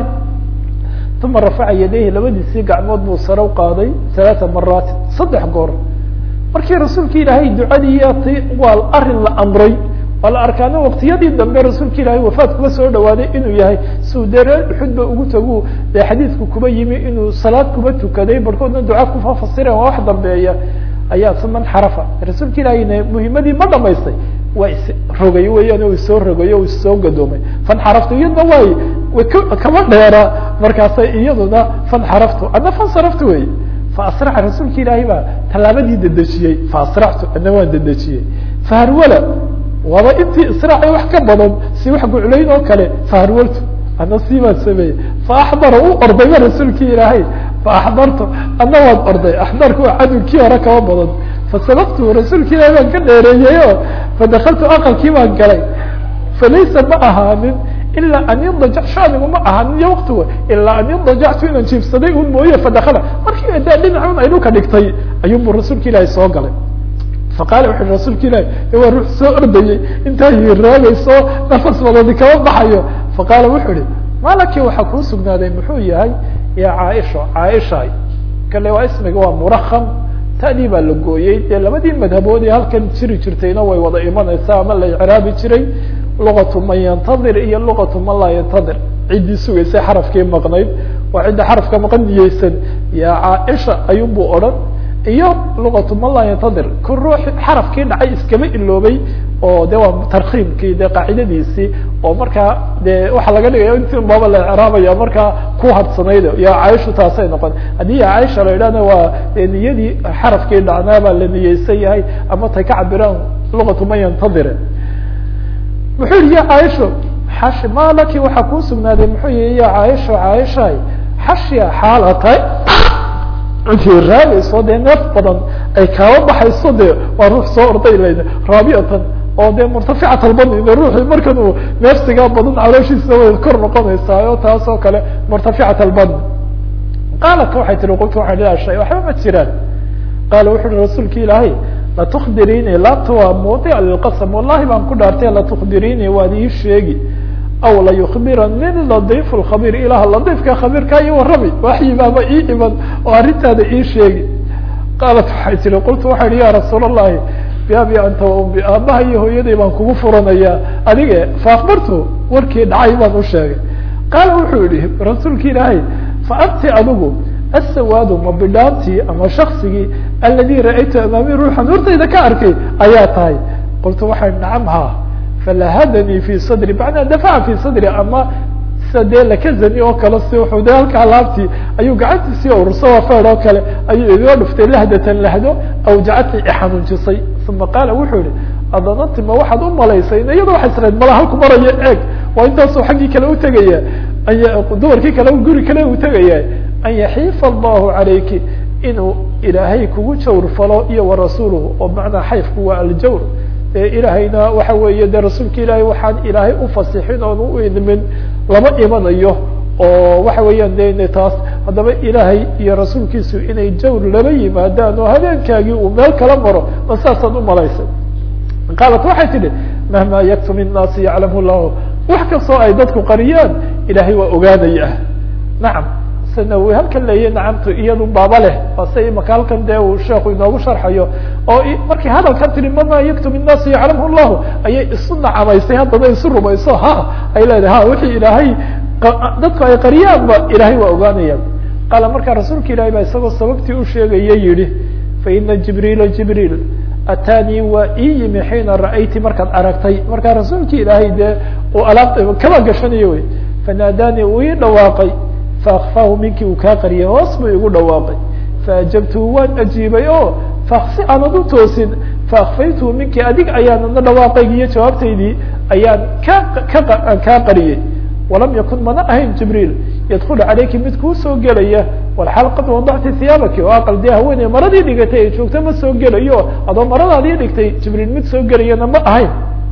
uma rafaca yadayhi labadiisii gacmood buu sare u qaaday halaata maraati saddex goor markii rasuulka ilaahay ducadii t waa arin la amray waa la arkaano waktiyadii dambe rasuulka ilaahay wafaad kuba soo dhawaaday inuu yahay siuu dee reer uxudba ugu tagu dee xadiidku kuba yimi inuu salaad kuba tukaday barhkoodna duca kufa fasireen waa wax dambeeya ayaa uma nxarafa rasuulka ilaahayna muhimadii ma dhamaystay waa isrogay weeyaan o isoo rogayo o issoo gadoomay fanxaraftu iyadna way kama dheera markaasay iyaduna fanxaraftu adna fansaraftu wey faasraca rasuulka ilaahay baa tallaabadii dedejiyey faasractu adna waan dedejiyey faharwala waaba intii israacay wax ka badan si wax guclayn oo kale faharwaltu adna sii baan sameeyey faaxdara u ordayba rasuulkii ilaahay faaxdartu adna waan orday axdarku waa cadowkii hore kaba badan fasabaqtu rasuulka ilahi baan ka dheereeyey o fadakaltu aqalkii baan galay falaysa ma ahaanin ilaa an yadajac shanigu ma ahaanin iyo waktiga ilaa an yadajactu inaan jiifsaday un mooye fadakala markii dee dhinacun ay dhulka dhigtay ayuunbu rasuulka ilaahi soo galay faqaala wuxu rasuulka ilahi waa ruux soo ordayey intaa hiiraagayso nafas badadi kama baxayo faqaala wuxuu ihi malaki waxaa kuu sugnaaday muxuu yahay ya caaisha caaisha kale waa ismiga waa murakam tadii baa la gooyey dee labadii madhabood ee halkan jiri jirtayna way wada imanaysaa ama la icraabi jiray luqatu man yantadir iyo luqatu man laa yantadir ciddii sugaysay xarafkii maqnayd waa cidda xarafka maqan niyeysan ya caaisha ayuunbuu odhan iyo luqatu man laa yantadir ku ruux xarafkii dhacay iskama iloobay oo de waa tarkiimkii de qaacidadiisii oo markaa de waxaa laga dhigaya inti baaba la icraabaya markaa ku hadsanayd ya caaishu taasay noqon haddii ya caaisha la idhahna waa niyadii xarafkii dhacnaa baa la niyeysan yahay ama tay ka cabiraan luqatu man yantadire muxuu yihi ya caaisho xashi malaki waxaa kuu sugnaaday muxuu yihi ya caaisho caaisha xashya xaala tahay intii raagayso dee neef badan ay kaaba baxayso de waa ruux soo orday layna raabiatan oo de murtaficat albadni de ruuxii markan uu neefsigaa badan calooshiisa way kor noqonaysaa oo taas oo kale murtaficat albadni qaalat waxay tihi qultu waxaan ilah shay waxba ma jiraan qaala wuxu uhi rasuulka ilaahay latukbirini laabta waa mawdic lilqasam wallahi baan ku dhaartay latukbirini waad ii sheegi aw layukbirani ladiif lkhabir ilaah ladiifka khabiirkaa ii warrami waxyibaaba ii iman oo arrintaada ii sheegi qaalat waxay tihi qultu waxay ihi ya rasuul allahi biabi anta wa umbi aabaha iyo hooyaday baan kugu furanayaa adige faakbartu warkii dhacay baan u sheegay qaala wuxuu yihi rasuulka ilaahay fa anti adigu asawaadu ma bidhaantii ama shaksigii aladi ra'aytu amaami ruuxan hortayda ka arkay ayaa tahay qultu waxay nacam ha falahadanii fi sadri macnaa dafaca fi sadri ama sida dee lakazani oo kale si wuxuu de halka alaabtii ayuu gacantiisii urursa waa feed oo kale ayuu igaga dhuftay lahdatan lahdo awjacatni ixanuunjisay uma qaala wuxuu yihi adananti ma waxaad u malaysay iyada waxay israyd mala halku marayo eeg waa intaasuu xaggii kale utegaya dumarkii kale guri kale u tegaya an yaxiifa allahu calayki inuu ilaahay kugu jawr falo iyo warasuuluhu oo macnaa xayfku waa aljawr dee ilaahayna waxa weeye dee rasuulka ilaahay waxaan ilaahay ufasixin oon u idmin lama imanayo oo waxa weeyaan de taas haddaba ilaahay iyo rasuulkiisu inay jawr laba yimaadaan oo habeenkaagii uu meel kala maro ma saasaad umalaysay qaalat waxay tidhi mahma yaktum innaasi yaclamu llahu wax kastoo ay dadku qariyaan ilaahay waa ogaanaya nacam sanawi halkan leeya nacamtu iyadu baaba leh ase imaka halkan dee uu sheeku inoogu sharxayo oo markay hadalkan tihi mama yaktum innaasi yaclamhu llahu ayay isu nacamaysay haddana isu rumayso ha ay leedahay ha wixii ilaahay dadku ay qariyaanba ilaahay waa ogaanayaan qaala markaa rasuulka ilahay baa isagoo sababtii u sheegaya yihi faina jibriila jibriil ataanii waa ii yimi xiina ra'ayti markaad aragtay markaa rasuulki ilaahay dee uu alaabta kaba gashanayo wey fanaadaanii uu ii dhawaaqay faakfaahu minkii uu kaa qariyay hoos buu igu dhawaaqay faajabtuhu waan ajiibay o faksi aanad u toosin faakfaytuhu minkii adig ayaanana dhawaaqaygi iyo jawaabtaydii ayaan ka ka kaa qariyey walam yakun mana ahayn jibriil yadkulu calayki mid kuu soo gelaya walxaal qad wadacti hiyaabaki oo aqal dee haweeney maradii dhigatay ay joogto ma soo gelayo adoo maradaadii dhigtay jibriil mid soo gelayana ma ahayn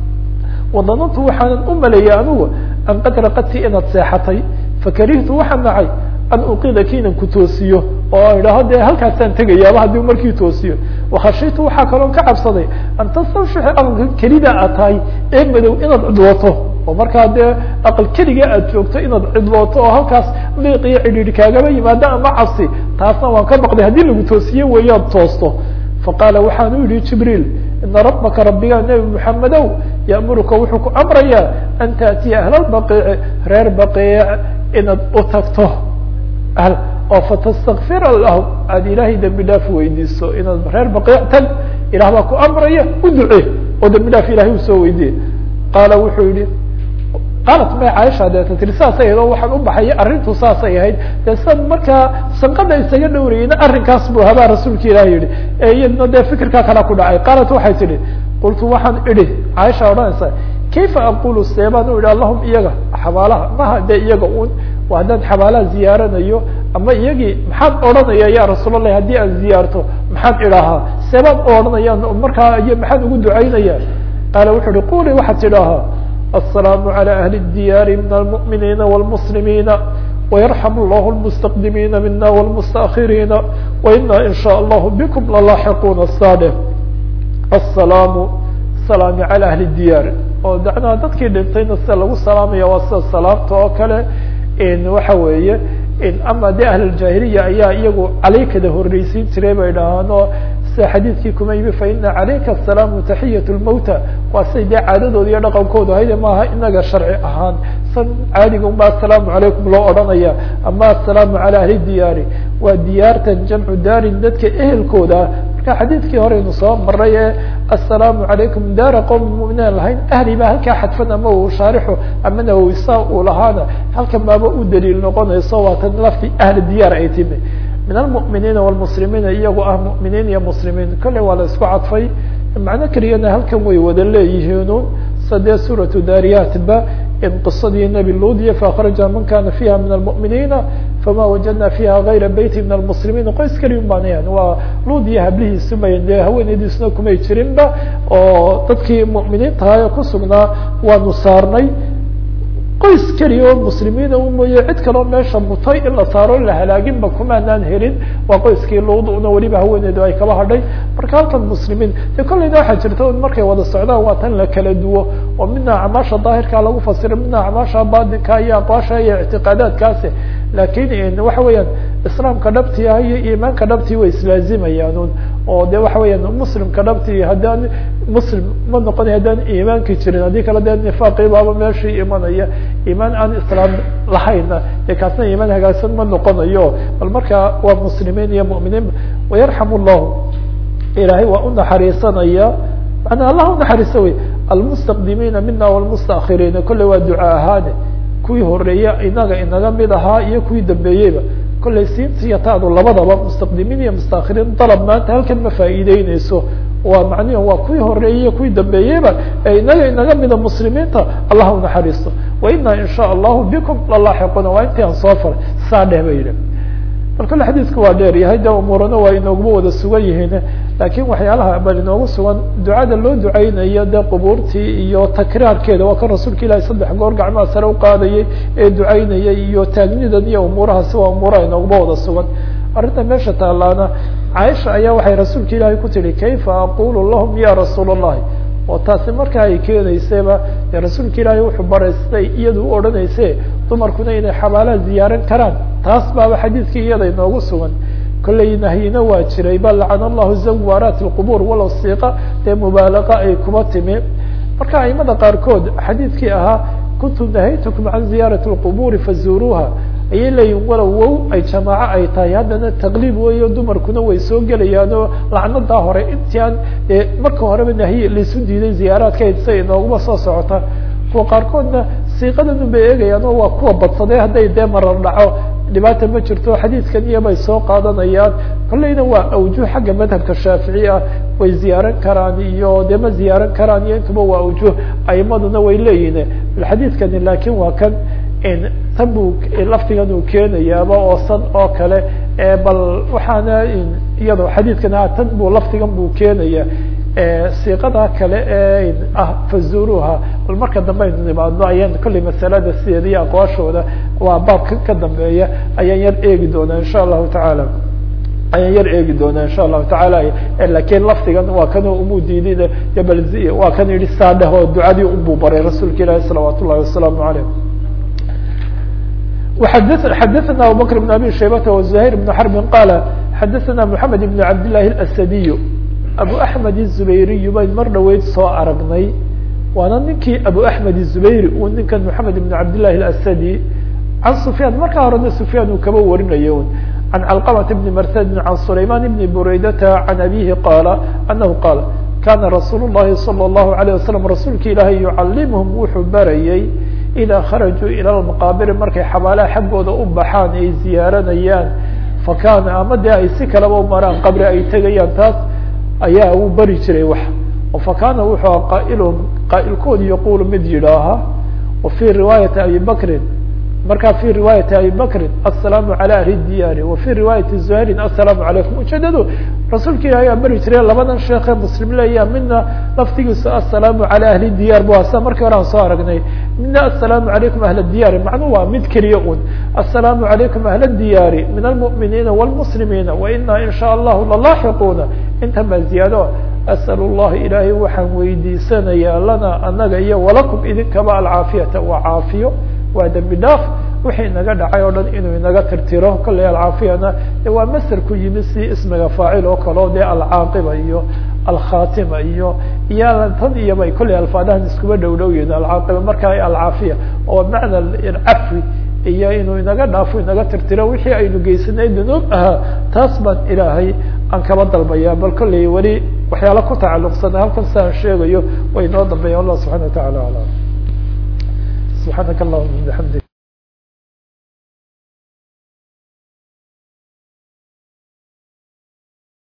wadanantu waxaanan u maleeyay anigu an qad raqadti inaad seexatay fakarihtu waxaan nacay an uqidaki inan ku toosiyo oo idhaaho dee halkaasaan tegayaaba haddii markii toosiyo wakhashitu waxaa kaloo ka cabsaday an tastawshixi aqalka kelida aad tahay ee madow inaad cidlooto oo markaa dee aqal keliga aad joogto inaad cidlooto oo halkaas liiq iyo cidhiidhi kaagaba yimaado ama cabsi taasna waan ka baqday haddii lagu toosiye weeyaad toosto faqaala waxaan u yihi jibriil ina rabbaka rabbigaa nebi moxamedow ya'muruka wuxuu ku amrayaa an taatiya ahlalbaqiici reer baqiic inaad u tagto oo fatastakfira lahum aada ilaahay dembi dhaaf weydiiso inaad reer baqiic tag ilah baa ku amraya u duce oo dembi dhaaf ilahay usoo weydiye qaala wuxuu yihi qaalat may caaisha deeta tiri saasay ahayd oo waxaan u baxaya arrintu saasay ahayd dee san markaa sanqada isaga dhowrayeyna arrinkaas buu habaa rasuulka ilahi yihi ee iyadna dee fikirkaa kala ku dhacay qaalat waxay tidhi qultu waxaan idhi caaisha odhanaysa kayfa aqulu seebaan u idhi allahum iyaga xabaalaha maha dee iyaga un haddaan xabaalaha ziyaaranayo ama iyagii maxaad odhanaya ya rasuul allahi haddii aan ziyaarto maxaan idhaahaa seebaan u odhanaya markaa iyo maxaan ugu ducaynaya qaala wuxu uhi quli waxaad tidhaahaa السلام على أهل الديار من المؤمنين والمسلمين ويرحم الله المستقدمين منا والمستأخرين وإنا إن شاء الله بكم للاحقون الصالح السلام سلام على أهل الديار oo dacnaa dadkii dhintayna sida lagu salaamaya waa sida salaamta oo kale waxa weeye ama de ahluljaahiliya ayaa iyagu calaykada horreysiin jiray bay dhahaan oo sida xadiidkii kuma yimi faina calayka asalaamu taxiyat lmawta waa siday dee caadadooda iyo dhaqankooda ahayde maaha inaga sharci ahaan san caadiga unba assalaamu calaykum loo odhanaya ama assalaamu cala ahli diyaari waa diyaartan jamcu daarin dadka ehelkooda marka xadiidkii horeynu soo maray ee assalaamu calaykum daara qowmi muminaan lahayn ahli baa halkaa xadfan ama uu shaarixu ama nawisa uu lahaana halkan baaba u daliil noqonayso waatan lafti ahli diyaar ay timi min almu'miniina wlmuslimiina iyagoo ah mu'miniin iyo muslimiin kolley waa la isku cadfay macno keliyana halkan way wada leeyihiinu sadee suuratu daariyaatba in qisadii nebi luudiya faakraja man kana fiha min almu'miniina fama wajadna fiha gayra beyti min almuslimiin qoys keliya baanayan waa luudiya hablihiisu may dee haweeneydiisuna kumay jirinba oo dadkii mu'miniintaha ku sugnaa waanu saarnay qoys keliya oo muslimiina u mooye cid kaloo meesha mutay in la saaro la halaaginba kumaanaan helin waa qoyskii luuduna weliba haweeneydu ay kaba hadhay marka halkan muslimiin de kolleyna waxaa jirta un markay wada socdaan waa tan la kala duwo oo midna acmaasha daahirkaa lagu fasiro midna acmaasha baadinka iyo aqwaasha iyo ictiqaadaadkaasi lakin waxa weeyaan islaamka dhabti ah iyo iimaanka dhabtii way islaazimayaan un oo de waxa weeyaan muslimka dhabtii haddaan muslim ma noqonay haddaan iimaanki jirin haddii kale dee nifaaqii baaba meeshii imanaya iimaan aan islaam lahayna dee kaasna iimaan hagaagsan ma noqonayo bal marka waa muslimiin iyo mu'miniin wayarxamu llahu ilaahay waa u naxariisanaya manaa allah unaxariisa wey almustaqdimiina mina wlmustaakiriina kolley waa duca ahaane kuwii horeeya inaga inaga mid ahaa iyo kuwii dambeeyeyba kollay siintiiyo taadu labadaba mustaqdimiin iyo mustaakiriin dalab maanta halkan ma faa'iideyneyso waa macnihi waa kuwii horeeyey iyo kuwii dambeeyeyba ee inaga inaga mida muslimiinta allah unaxariisto wa ina in sha allahu bikum lalaaxiquna waa intii aan soo faray saa dheh ba yidhi bal kale xadiidku waa dheer yahay de umuurana waa inooguma wada sugan yihiin laakiin waxyaalaha bal inoogu sugan ducada loo duceynayo de qubuurtii iyo takraarkeeda waa kan rasuulka ilahi saddex goor gacmaha sare uqaadayay ee ducaynayay iyo taagnidan iyo umuurahaasi waa umuuraha inooguma wada sugan arrinta meesha taalaana caaisha ayaa waxay rasuulka ilaahay ku tihi kayfa aqulu lahum ya rasuul allahi oo taasi marka ay keenaysayba dee rasuulka ilaahay wuxuu baraystay iyadu u odhanayse dumarkuna inay xabaalaha ziyaaran karaan taas baaba xadiidkii iyada inoogu sugan kollay nahyina waa jiray ba lacana allahu zawaaraat lqubuur walow siiqa dee mubaalaqa ay kuba timi marka aimada qaarkood xadiidkii ahaa kuntu nahaytukum can ziyaarati lqubuuri fazuuruuha ayay leeyihin walow wow ay jamaaco ay tahay haddana taqliib weeyo dumarkuna way soo gelayaan oo lacnadaa hore intii aan marka horeba nahyi laisu diiday ziyaaraadka say inooguma soo socota kuwa qaarkoodna siiqadan bay eegayaan oo waa kuwa badsaday hadday dee marar dhaco dhibaata ma jirto xadiidkan iyo bay soo qaadanayaan kolleyna waa awjuh xagga madhabka shaafici ah way ziyaaran karaan iyo dee ma ziyaaran karaan iyo intuba waa awjuh aimaduna way leeyihin xadiidkani laakiin waa kan tan buu laftigan uu keenayaaba oo san oo kale bal waxaana iyado xadiidkan tan buu laftigan buu keenaya siiqada kale ee ah fazuruha bal marka dambe aynu nimaadno ayaan kollay masalada sideeda iyo aqwaashooda waa baabka ka dambeeya ayaan yar eegi doonaa insha allahu tacaala ayaan yar eegi doonaa insha allahu tacaala lakin laftigan waa kan umu diidin bal waa kan yihi saadheh oo ducadii unbuu baray rasuulka ilaahi salawaat ullahi wasalaamu aleyh xadثna abubكر بن abي شhaybة وزهير بن حرب qال xadثna محamed بن cabd للahi الأسدي abu أحmed الزubayriy bayn mar dhaweyd soo aragnay waana ninkii abu أحmed الزubayri uu ninkan محamed بن cabd للahi الأسدي عan سفyاn markaa horena سفyاn uu kaba warinaya عan cلqمة بن mrtd عan سlayman بن برaydة عan abيهi qاla أنه qاl kana رasuul الlahi صلى الlaه عليه وsلم rasuulka ilaahay يucalimهm wuxuu barayay idaa kharajuu ila lmaqaabiri markay xabaalaha xaggooda u baxaan ay ziyaaranayaan fakana ama dee ay si kalaba u maraan qabri ay tegayaan taas ayaa uu bari jiray wax fakana wuxuu qaailhum qaailkoodi yaqulu mid yidhaaha wa fii riwaayati abi bakrin markaa fi riwaayati abi bakrin aلsalaamu calى ahli diyaari wa fii riwaayati zuhayrin aلsalaamu calaykum ujeedadu rasuulka ilahi aa beri jiray labadan sheekhe muslim leeya midna laftigiisu aلsalaamu calى ahli diyaar bu asa markii hore aan soo aragnay midna aلsalaamu calaykum ahla diyaari macnuu waa mid keliya un aلsalaamu calaykum ahla diyaari min almuؤminiina wاlmuslimiina waina in shaء allahu lalaaxiquuna intan baa ziyaado asأl اllahi ilaahay waxaan weydiisanayaa lana anaga iyo walakum idinkaba alcaafiyata waa caafiyo waa dembi dhaaf wixii inaga dhacay oo dhan inuu inaga tirtiro kollay alcaafiyana waa maser ku yimi si ismiga faacil oo kaleo dee alcaaqiba iyo alkhatima iyo iyo tan iyo bay kollay alfaadahan iskuba dhow dhow yihin alcaaqiba markaa alcaafiya oo macna cafwi iyo inuu inaga dhaafo inaga tirtiro wixii aynu geysanay dunuub ahaa taas baan ilaahay aan kaba dalbaya bal kollay weli waxyaala ku tacalluqsana halkan si aan sheegayo way noo dambeeya allah subxana wa tacala alam subxaanaka allahuma bixamdik